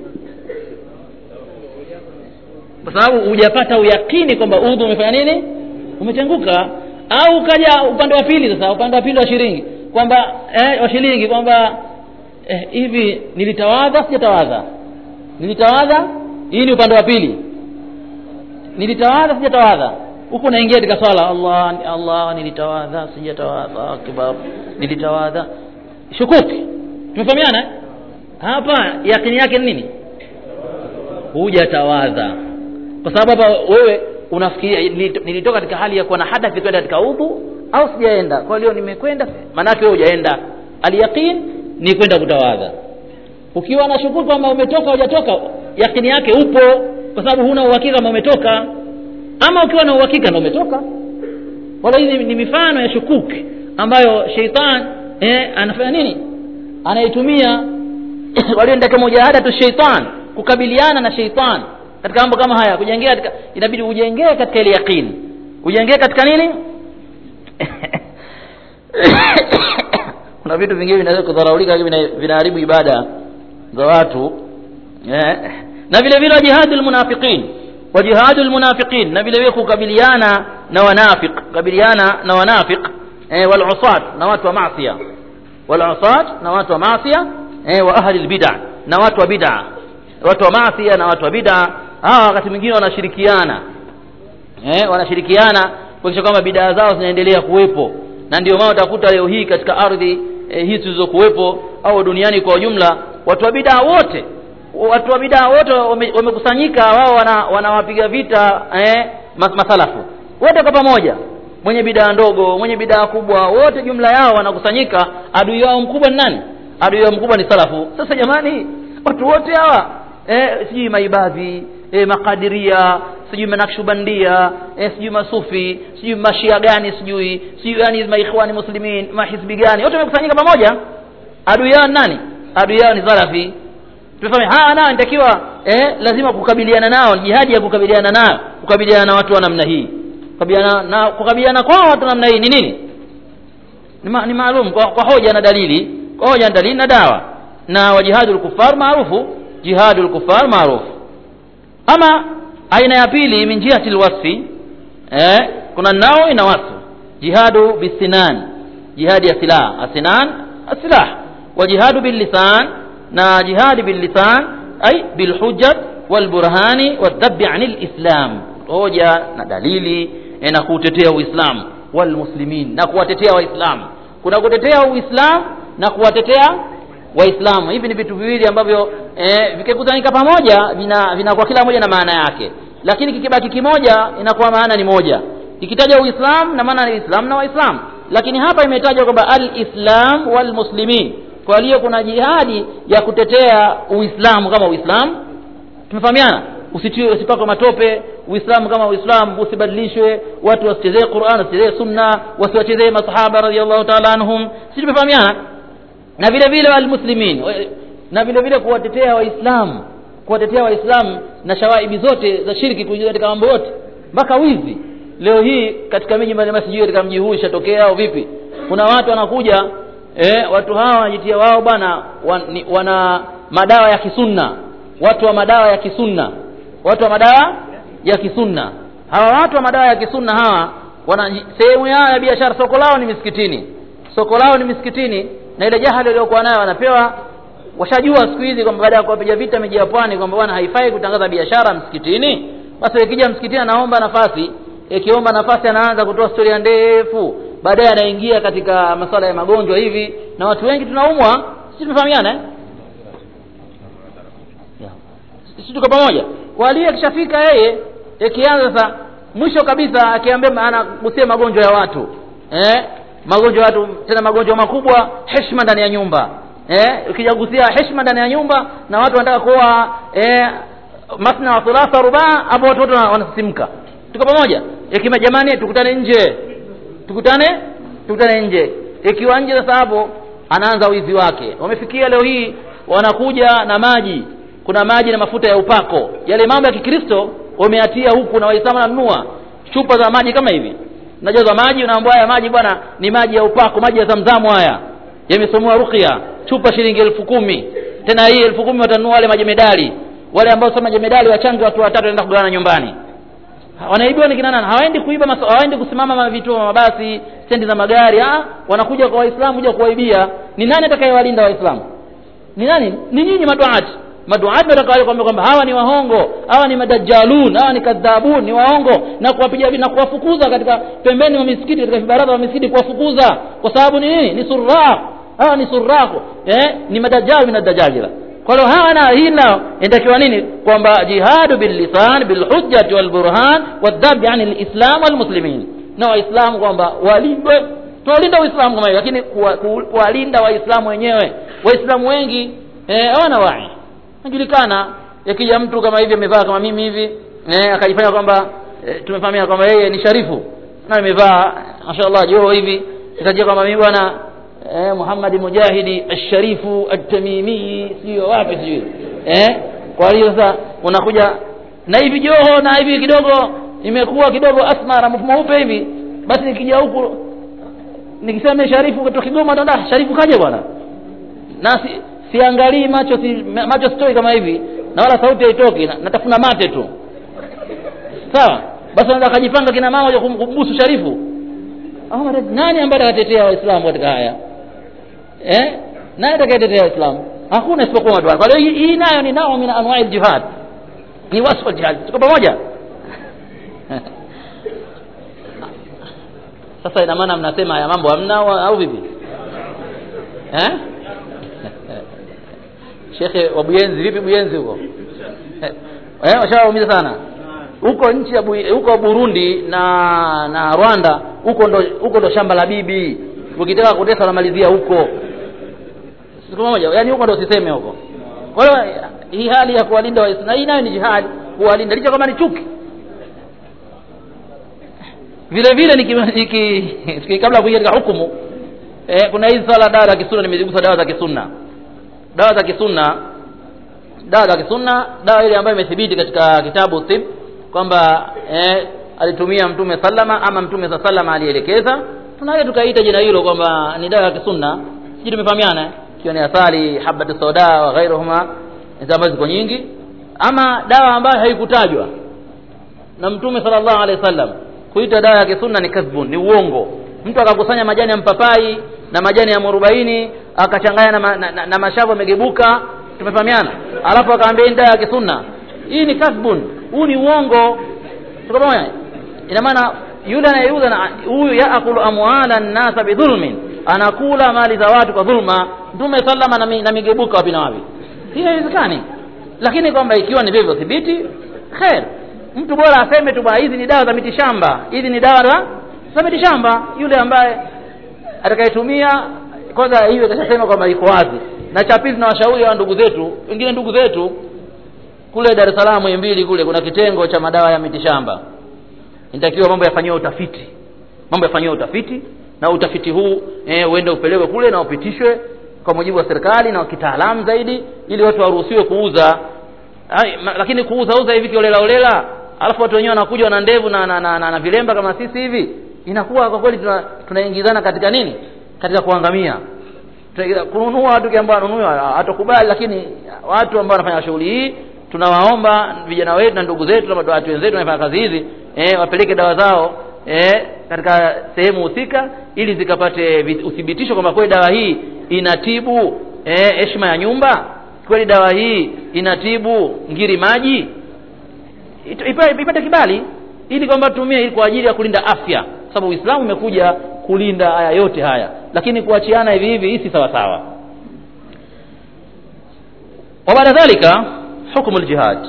S1: kwa sababu hujapata uyakini kwamba udhu umefanya nini umetenguka au ukaja upande wa pili sasa upande wa pili wa shilingi kwamba eh, wa shilingi kwamba eh, hivi nilitawadha sijatawadha nilitawadha hii ni upande wa pili nilitawadha sijatawadha huku naingia katika swala allah allah nilitawadha sijatawadha akbar nilitawadha shukuki tumefahamiana eh? hapa yakini yake ni nini hujatawadha kwa sababu hapa wewe unafikiria nilito- nilitoka katika hali ya kuwa na hadathi kwenda katika udhu au sijaenda kwa hiyo nimekwenda maanake wewe hujaenda alyaqin ni kwenda kutawadha ukiwa na shukuru kwamba umetoka hujatoka yakini yake upo kwa sababu huna uhakika kama umetoka ama ukiwa na uhakika ndo umetoka wala hizi ni mifano ya shukuki ambayo sheitan eh, anafanya nini anaitumia walioendaka mujahadatu sheitan kukabiliana na sheitan katika mambo kama haya kujengea katika inabidi ujengee katika ile yaqini ujengee katika nini kuna vitu vingine vinaweza kudharaulika vina- vinaharibu ibada za watu eh. na vile vile wajihadu lmunafiqin wajihadu lmunafiqin na vile vile kukabiliana na wanafiq kukabiliana na wanafiq eh, walusat na watu wa masia walusat na watu wa masia eh, wa ahli lbida na watu wa bid'a watu wa masia na watu wa bid'a hawa wakati mwingine wanashirikiana eh, wanashirikiana kuhakikisha kwamba bidaa zao zinaendelea kuwepo na ndio maana utakuta leo hii katika ardhi eh, hizi zilizokuwepo au duniani kwa ujumla watu wa bidaa wote watu wa bidaa wote wame- wamekusanyika wao wana- wanawapiga vita eh, mas- masalafu wote kwa pamoja mwenye bidaa ndogo mwenye bidaa kubwa wote jumla yao wanakusanyika adui wao mkubwa ni nani adui wao mkubwa ni salafu sasa jamani watu wote hawa eh, sijui maibadhi eh, makadiria sijui manakshubandia eh, sijui masufi sijui mashia gani sijui sijui yani maikhwani muslimin mahisbi gani wote wamekusanyika pamoja adui yao ni nani adui yao ni salafi tumefahamu hawa nao inatakiwa eh, lazima kukabiliana nao jihadi ya kukabiliana nao kukabiliana na watu wa namna hii kukabiliana na kukabiliana kwao watu wa namna hii ni nini ni, ma, ni maalum kwa, kwa hoja na dalili kwa hoja na dalili na dawa na wa jihadul kufar maarufu jihadul kufar maarufu ama aina ya pili min jihati lwasfi eh, kuna nao ina wasfu jihadu bisinan jihadi ya silaha asinan asilah wa jihadu billisan na jihadi billisan ay bilhujjat walburhani wadhabi ani lislam hoja na dalili eh, na kuutetea uislamu walmuslimin na kuwatetea waislamu kuna kutetea uislamu na kuwatetea waislamu hivi ni vitu viwili ambavyo eh, vikikutanika pamoja vina vinakuwa kila moja na maana yake lakini kikibaki kimoja inakuwa maana ni moja ikitaja uislamu na maana ni uislamu na waislamu lakini hapa imetajwa kwamba alislam walmuslimin kwa hiyo kuna jihadi ya kutetea uislamu kama uislamu tumefahamiana usitiwe usipakwe matope uislamu kama uislamu usibadilishwe watu wasichezee quran wasichezee sunna wasiwachezee masahaba radiallahu taala anhum si tumefahamiana na vile vile walmuslimin na vile vile kuwatetea waislamu kuwatetea waislamu na shawaibi zote za shirki kuingia katika mambo yote mpaka wizi leo hii katika miji mbalimbali sijui katika mji huu ishatokea au vipi kuna watu wanakuja eh, watu hawa wanajitia wao bwana wan, ni- wana madawa ya kisunna watu wa madawa ya kisunna watu wa madawa ya kisunna hawa watu wa madawa ya kisunna hawa wana sehemu yao ya biashara soko lao ni misikitini soko lao ni misikitini na ile jahali waliokuwa nayo wanapewa washajua siku hizi kwamba baada ya kuwapiga vita miji ya pwani kwamba bwana haifai kutangaza biashara msikitini basi ikija msikitini anaomba nafasi ikiomba nafasi anaanza kutoa historia ndefu baadaye anaingia katika masuala ya magonjwa hivi na watu wengi tunaumwa sisi tumefahamiana eh? Yeah. sisi tuko pamoja wali akishafika yeye ikianza sasa mwisho kabisa akiambia anagusia magonjwa ya watu eh? magonjwa ya watu tena magonjwa makubwa heshima ndani ya nyumba eh? ukijagusia heshima ndani ya nyumba na watu wanataka kuwa eh, masna wa thulatha rubaa hapo watu wote wana- wanasisimka tuko pamoja ikima jamani tukutane nje tukutane tukutane nje ikiwa nje sasa hapo anaanza wizi wake wamefikia leo hii wanakuja na maji kuna maji na mafuta ya upako yale mambo ya kikristo wameatia huku na waislamu wananunua chupa za maji kama hivi najaza maji unaambia haya maji bwana ni maji ya upako maji ya zamzamu haya yamesomewa ruqya chupa shilingi elfu kumi tena hii elfu kumi watanunua wale majemedali wale ambao sio majemedali wachange watu watatu waenda kugawana nyumbani wanaibiwa ni kina nani hawaendi kuiba maso, hawaendi kusimama ma- vituo vya mabasi stendi za magari ah wanakuja kwa waislamu kuja kuwaibia ni nani atakayewalinda waislamu ni nani ni nyinyi maduati maduati ndio watakawaje kwamba kwamba hawa ni wahongo hawa ni madajjalun hawa ni kadhabun ni waongo na kuwapiga na kuwafukuza katika pembeni wa misikiti katika vibaraza vya misikiti kuwafukuza kwa sababu ni nini ni surraq hawa ni surraqu eh ni madajjal min adajajila kwa hiyo hawa na hii nao inatakiwa nini kwamba jihadu billisan bilhujjati walburhan wadhabi ani lislam walmuslimin na waislamu kwamba walindwe tunalinda uislamu kama hiyo lakini kuwa- ku- kuwalinda waislamu wenyewe waislamu wengi eh, hawana wai najulikana yakija mtu kama hivi amevaa kama mimi hivi eh, akajifanya kwamba eh, tumefahamia kwamba yeye ni sharifu na amevaa mashaallah joo hivi ikajia kwamba mimi bwana eh, Muhammad Mujahidi asharifu at-Tamimi sio wapi sijui eh kwa hiyo sasa unakuja na hivi joho na hivi kidogo imekuwa kidogo asmara mweupe hivi basi nikija huku nikisema sharifu kutoka Kigoma ndo sharifu kaje bwana na si, siangalii macho si, macho sitoi kama hivi na wala sauti haitoki na, natafuna mate tu sawa basi anaweza akajipanga kina mama kumbusu sharifu Ahmad nani ambaye atatetea waislamu katika haya eh nani atakayetetea waislamu hakuna isipokuwa watu kwa hiyo hii nayo ni nao min anwa'i jihad ni wasfa jihad tuko pamoja sasa ina maana mnasema haya mambo hamna au vipi eh shekhe wa Buyenzi vipi Buyenzi huko eh washaumiza sana huko nchi ya huko Burundi na na Rwanda huko ndo huko ndo shamba la bibi ukitaka kutesa unamalizia huko siku moja yani huko ndo usiseme huko kwa hiyo hii hali ya kuwalinda waislamu hii nayo ni jihad kuwalinda licha kama ni chuki vile vile niki, niki kabla ya kuingia katika hukumu eh, kuna hizi swala dawa za kisunna nimezigusa dawa za kisunna dawa za kisunna dawa za kisunna dawa ile ambayo imethibiti katika kitabu tib kwamba eh, alitumia mtume sallama ama mtume sa sallama alielekeza tunaweza tukaita jina hilo kwamba ni dawa ya kisunna sijui tumefahamiana ikiwa ni asali habatu soda wa ghairuhuma hizo ambazo ziko nyingi ama dawa ambayo haikutajwa na mtume sallallahu alaihi wasallam kuita dawa ya kisunna ni kadhbun ni uongo mtu akakusanya majani ya mpapai na majani ya mwarobaini akachanganya na, ma, na, na, na mashavu yamegebuka tumefahamiana alafu akaambia hii dawa ya kisunna hii ni kadhbun huu ni uongo tuko pamoja ina maana yule anayeuza huyu yaakulu amwala nnasa bidhulmin anakula mali za watu kwa dhulma mtume sallama na, mi, na migebuka wapi na wapi hii haiwezekani lakini kwamba ikiwa ni vivyo thibiti khair mtu bora aseme tu bwana hizi ni dawa za mitishamba hizi ni dawa za za mitishamba yule ambaye atakayetumia kwanza hiyo itashasema kwamba iko wazi na cha pili tunawashauri wa ndugu zetu wengine ndugu zetu kule Dar es Salaam mbili kule kuna kitengo cha madawa ya mitishamba inatakiwa mambo yafanyiwe utafiti mambo yafanyiwe utafiti na utafiti huu eh, uende upelekwe kule na upitishwe kwa mujibu wa serikali na kitaalamu zaidi ili watu waruhusiwe kuuza Ay, ma, lakini kuuza uza hivi kiolela olela alafu watu wenyewe wanakuja na ndevu na, na, na, na, na vilemba kama sisi hivi inakuwa kwa kweli tunaingizana tuna katika nini katika kuangamia kununua watu ambao wanunua hatukubali lakini watu ambao wanafanya shughuli hii tunawaomba vijana wetu na ndugu zetu na watu wenzetu wanafanya kazi hizi eh, wapeleke dawa zao eh, katika sehemu husika ili zikapate uthibitisho kwamba kweli dawa hii inatibu heshima eh, ya nyumba kweli dawa hii inatibu ngiri maji ipate kibali ili kwamba tumie ili kwa ajili ya kulinda afya sababu Uislamu umekuja kulinda haya yote haya lakini kuachiana hivi hivi hii si sawa sawa وبعد ذلك حكم الجهاد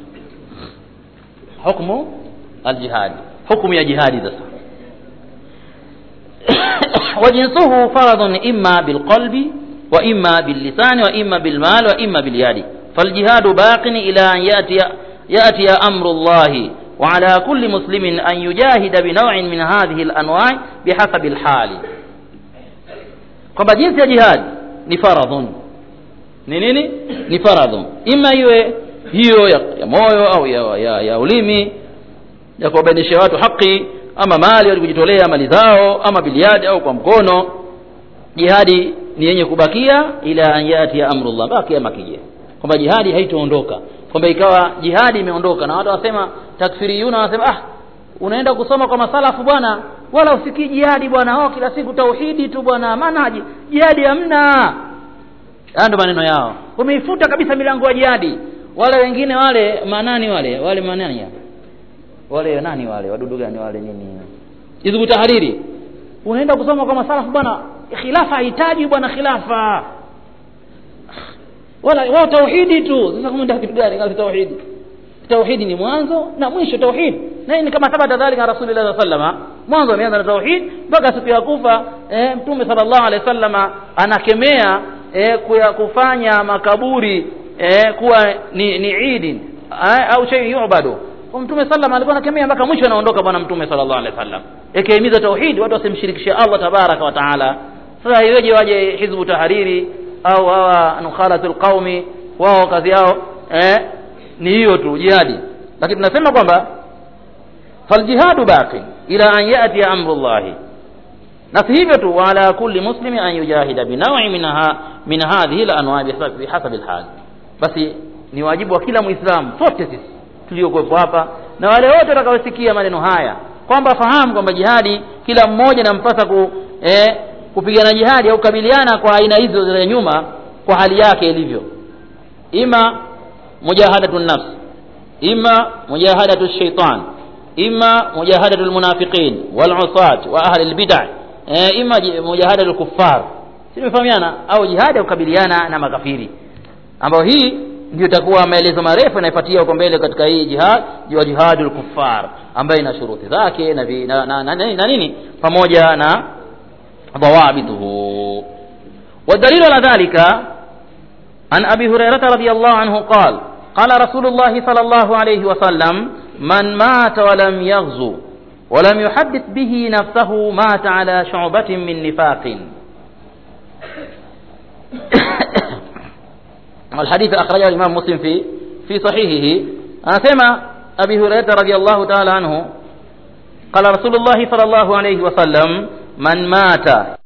S1: حكم الجهاد حكم يا جهاد sasa وجنسه فرض إما بالقلب وإما باللسان وإما بالمال وإما باليد فالجهاد باق إلى أن يأتي, يأتي أمر الله وعلى كل مسلم أن يجاهد بنوع من هذه الأنواع بحسب الحال kwamba jinsi ya jihad ni faradhun ni nini ni faradhun ima iwe hiyo ya, ya moyo au ya, ya, ya ulimi ya kuwabainisha watu haki ama mali walikujitolea mali zao ama biliadi au kwa mkono jihadi ni yenye kubakia ila an yati ya amrullah mpaka kiama kije kwamba jihadi haitoondoka kwamba ikawa jihadi imeondoka na watu wasema takfiriyuna wanasema ah unaenda kusoma kwa masalafu bwana wala usikii jihadi bwana wao kila siku tauhidi tu bwana manhaji jihadi hamna haya ndo maneno yao wameifuta kabisa milango ya jihadi wale wengine wale manani wale wale manani ya? wale nani wale wadudu gani wale nini hizbu tahariri unaenda kusoma kwa masalafu bwana khilafa hahitaji bwana khilafa wala wao tauhidi tu sasa kumenda kitu gani kama tauhidi tauhidi ni mwanzo na mwisho tauhid na ni kama thabata dhalika rasulullah sallama mwanzo ameanza na tauhid mpaka siku ya kufa e, mtume sallallahu alaihi wasallama anakemea e, kuya kufanya makaburi eh, kuwa ni, ni idi eh, au shay yubadu mtume sallam alikuwa anakemea mpaka mwisho anaondoka bwana mtume sallallahu alaihi wasallam ikihimiza tauhid watu wasimshirikishe Allah tabaraka wa taala sasa iweje waje hizbu tahariri au hawa nukhalatul qaumi wao kazi yao eh, ni hiyo tu jihadi lakini tunasema kwamba faljihadu baqi ila an yati amrullahi na si hivyo tu wala kulli muslimi an yujahida binawi minha min hadhihi al-anwa' bihasabi al-hal basi ni wajibu wa kila muislamu sote sisi tuliokuwepo hapa na wale wote watakaosikia maneno haya kwamba fahamu kwamba jihadi kila mmoja nampasa ku, eh, kupigana jihadi au kukabiliana kwa aina hizo za nyuma kwa hali yake ilivyo ima mujahadatu nafs ima mujahadatu shaitan ima mujahadatu lmunafiqin walusat wa ahli lbidai e, ima mujahadatu lkuffar si tumefahamiana au jihadi ya kukabiliana na makafiri ambayo hii ndio itakuwa maelezo marefu yanayofuatia huko mbele katika hii jihad wa jihadul kuffar ambayo ina shuruti zake na, vi, na, na, na, na, na nini pamoja na dhawabituhu والدليل على ذلك عن أبي هريرة رضي الله عنه قال قال رسول الله صلى الله عليه وسلم من مات ولم يغزو ولم يحدث به نفسه مات على شعبة من نفاق والحديث أخرجه الإمام مسلم في في صحيحه أنا سمع أبي هريرة رضي الله تعالى عنه قال رسول الله صلى الله عليه وسلم من مات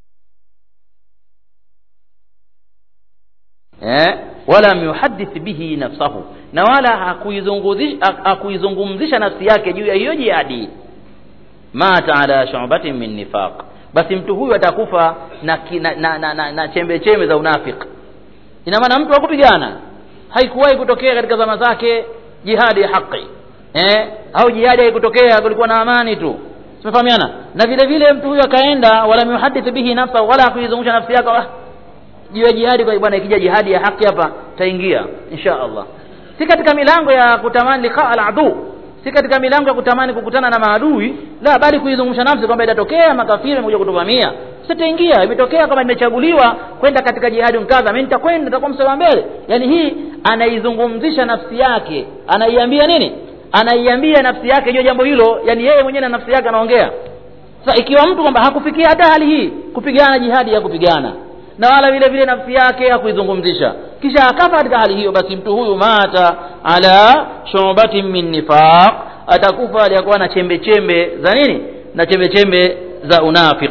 S1: walam yuhadith bihi nafsahu na wala hakuizungumzisha nafsi yake juu ya hiyo jihadi mata ala shubatin min nifaq basi mtu huyu atakufa na, na, na, na, na, na chembe chembe za unafiki ina maana mtu hakupigana haikuwahi kutokea katika zama zake jihadi ya haki eh? au jihadi haikutokea kulikuwa na amani tu tumefahamiana na vile vile mtu huyu akaenda wala yuhadith bihi nafsa wala hakuizungusha nafsi yake ah, juu ya jihadi kwa bwana ikija jihadi ya haki hapa taingia insha Allah si katika milango ya kutamani liqa al-adu si katika milango ya kutamani kukutana na maadui la bali kuizungumsha nafsi kwamba itatokea makafiri wamekuja kutuvamia sitaingia imetokea kama imechaguliwa kwenda katika jihadi mkaza mimi nitakwenda nitakuwa mstari wa mbele yani hii anaizungumzisha nafsi yake anaiambia nini anaiambia nafsi yake juu jambo hilo yani yeye mwenyewe na nafsi yake anaongea sasa ikiwa mtu kwamba hakufikia hata hali hii kupigana jihadi ya kupigana na wala vile vile nafsi yake hakuizungumzisha kisha akafa katika hali hiyo basi mtu huyu mata ala shubatin min nifaq atakufa aliyakuwa na chembe chembe za nini na chembe chembe za unafiq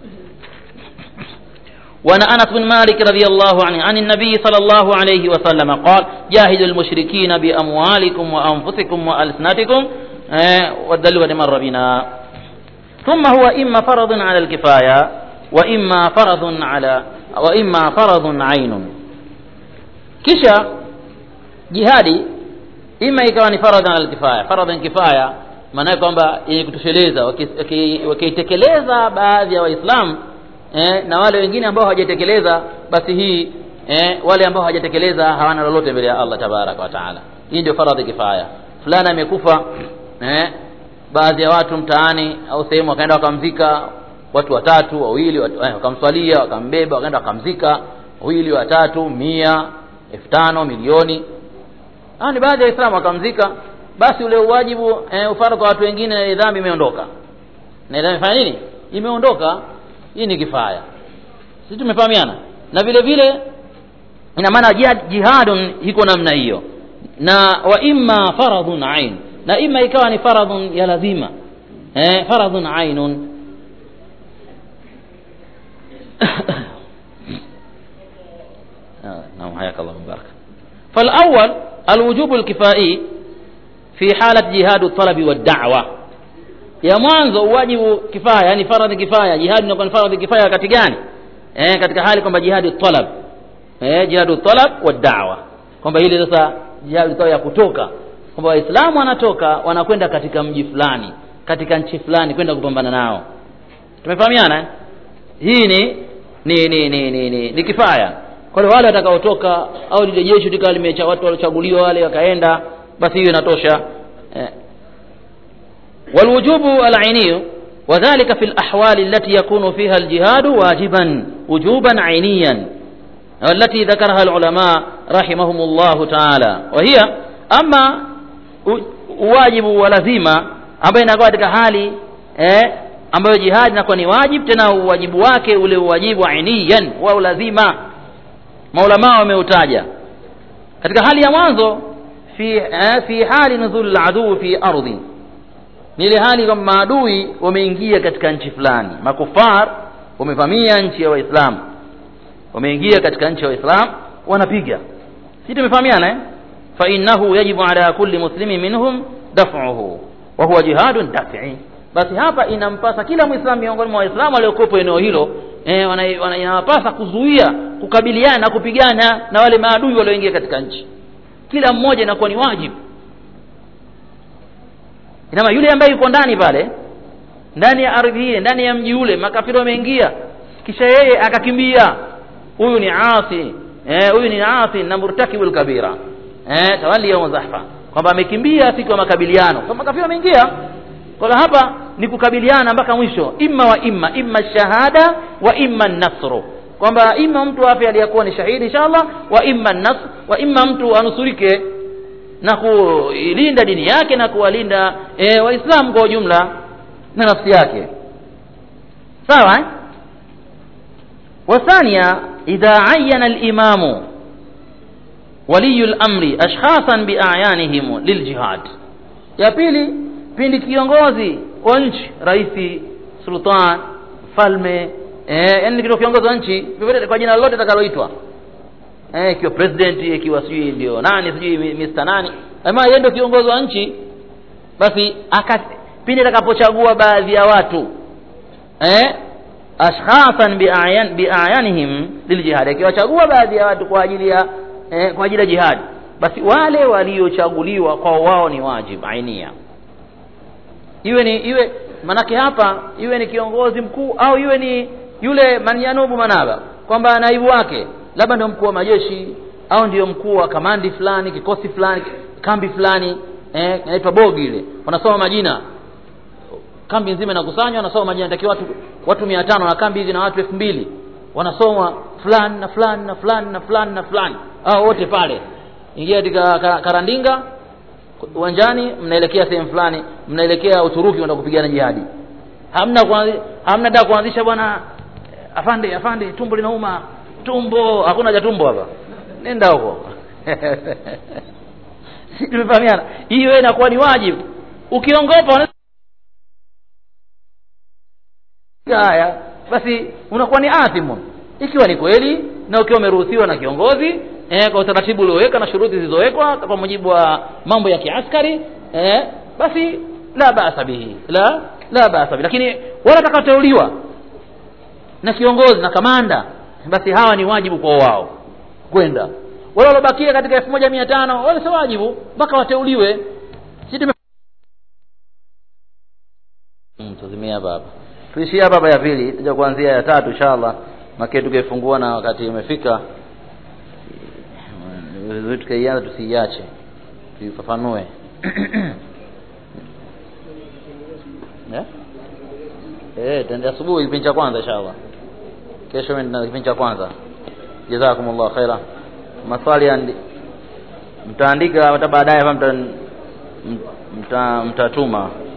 S1: وعن انس بن مالك رضي الله عنه عن النبي صلى الله عليه وسلم قال جاهدوا المشركين باموالكم وانفسكم والسنتكم والدليل مر بنا ثم هو اما فرض على الكفايه واما فرض على واما فرض عين kisha jihadi ima ikawa ni faradhan alkifaya faradhan kifaya maana kwamba yenye kutosheleza wakiitekeleza baadhi ya waislamu eh, na wale wengine ambao hawajatekeleza basi hii eh, wale ambao hawajatekeleza hawana lolote mbele ya Allah tabaraka wa taala hii ndio faradhi kifaya fulani amekufa eh, baadhi ya watu mtaani au sehemu wakaenda wakamzika watu watatu wawili watu, eh, wakamswalia wakambeba wakaenda wakamzika wawili watatu mia elfu tano milioni hao ni baadhi ya waislamu wakamzika basi ule uwajibu eh, ufara kwa watu wengine dhambi imeondoka na dhambi imefanya nini imeondoka hii ni kifaya sisi tumefahamiana na vile vile ina maana jihad, jihadun iko namna hiyo na wa imma faradhun ain na imma ikawa ni faradhun ya lazima eh, faradhun ainun نعم حياك الله مبارك فالأول الوجوب الكفائي في حالة جهاد الطلب والدعوة ya mwanzo uwajibu kifaya yani faradhi kifaya jihadi inakuwa ni faradhi kifaya kati gani eh, katika hali kwamba jihadi talab eh, jihadu talab wa da'wa kwamba ile sasa jihadi ya kutoka kwamba waislamu wanatoka wanakwenda katika mji fulani katika nchi fulani kwenda kupambana nao tumefahamiana eh? hii ni ni ni ni, ni, ni, ni kifaya kwa hiyo wale watakaotoka au lile jeshi likawa limecha watu waliochaguliwa wale wakaenda basi hiyo inatosha eh. والوجوب العيني وذلك في الأحوال التي يكون فيها الجهاد واجبا وجوبا عينيا والتي ذكرها العلماء رحمهم الله تعالى وهي أما wajibu wa lazima ambayo inakuwa katika hali eh, ambayo jihadi inakuwa ni wajibu tena uwajibu wake ule uwajibu ainiyan wa ulazima maulamaa wameutaja katika hali ya mwanzo fi eh, fi hali nuzul aduu fi ardhi ni ile hali kwamba maadui wameingia katika nchi fulani makufar wamevamia nchi ya waislamu wameingia katika nchi ya waislamu wanapiga si tumefahamiana eh? fa innahu yajibu ala kulli muslimi minhum daf'uhu wa huwa jihadun daf'i basi hapa inampasa kila mwislamu miongoni mwa waislamu waliokuwepo eneo hilo eh, wana, wana, inawapasa kuzuia kukabiliana na kupigana na wale maadui walioingia katika nchi kila mmoja inakuwa ni wajibu inama yule ambaye yuko ndani pale ndani ya ardhi ile ndani ya mji ule makafiri wameingia kisha yeye akakimbia huyu ni asi eh, huyu ni asi na murtakibul kabira eh, tawali yaum zahfa kwamba amekimbia siku ya makabiliano kwa makafiri wameingia kwa hapa ni kukabiliana mpaka mwisho imma wa imma imma shahada wa imma nasru kwamba imma mtu afe aliyekuwa ni shahidi inshallah wa imma nasr wa imma mtu anusurike na kuilinda dini yake na kuwalinda e, waislamu kwa ujumla na nafsi yake sawa eh? وثانيا إذا عين الإمام ولي الأمر أشخاصا بأعيانهم للجهاد ya pili pindi kiongozi wa nchi rais sultan mfalme eh, yani ndio kiongozi wa nchi vyovyote kwa jina lolote atakaloitwa eh, ikiwa president ikiwa sijui ndio nani sijui Mr nani ama yeye ndio kiongozi wa nchi basi aka pindi atakapochagua baadhi ya watu eh, ashkhasan biayan biayanihim liljihad akiwachagua baadhi ya watu kwa ajili ya eh, kwa ajili ya jihad basi wale waliochaguliwa kwa wao ni wajib ainia iwe ni iwe manake hapa iwe ni kiongozi mkuu au iwe ni yule manyanubu manaba kwamba naibu wake labda ndio mkuu wa majeshi au ndio mkuu wa kamandi fulani kikosi fulani kambi fulani eh, inaitwa bogi ile wanasoma majina kambi nzima inakusanywa wanasoma majina inatakiwa watu watu mia tano na kambi hizi na watu elfu mbili wanasoma fulani na fulani na fulani na fulani na fulani au wote pale ingia katika karandinga uwanjani mnaelekea sehemu fulani mnaelekea uturuki kwenda kupigana jihadi hamna kuanzi, hamna da kuanzisha bwana afande afande tumbo linauma tumbo hakuna ja tumbo hapa nenda huko si tumefahamiana hiyo inakuwa ni wajibu ukiongopa haya basi unakuwa ni athimu ikiwa ni kweli na ukiwa umeruhusiwa na kiongozi eh, kwa utaratibu ulioweka na shuruti zilizowekwa kwa mujibu wa mambo ya kiaskari eh, basi la basa bihi la la basa bihi lakini wale watakaoteuliwa na kiongozi na kamanda basi hawa ni wajibu kwa wao kwenda wale waliobakia katika elfu moja mia tano wale sio wajibu mpaka wateuliwe si tume mm, tuzimia hapa hapa tuishie hapa hapa ya pili tuja kuanzia ya tatu inshallah make tukifungua na wakati umefika vizuri tukaianza tusiiache tuifafanue yeah? eh tende asubuhi kipindi cha kwanza inshallah kesho na kipindi cha kwanza jazakumullah khaira maswali andi mtaandika hata baadaye hapa mta mtatuma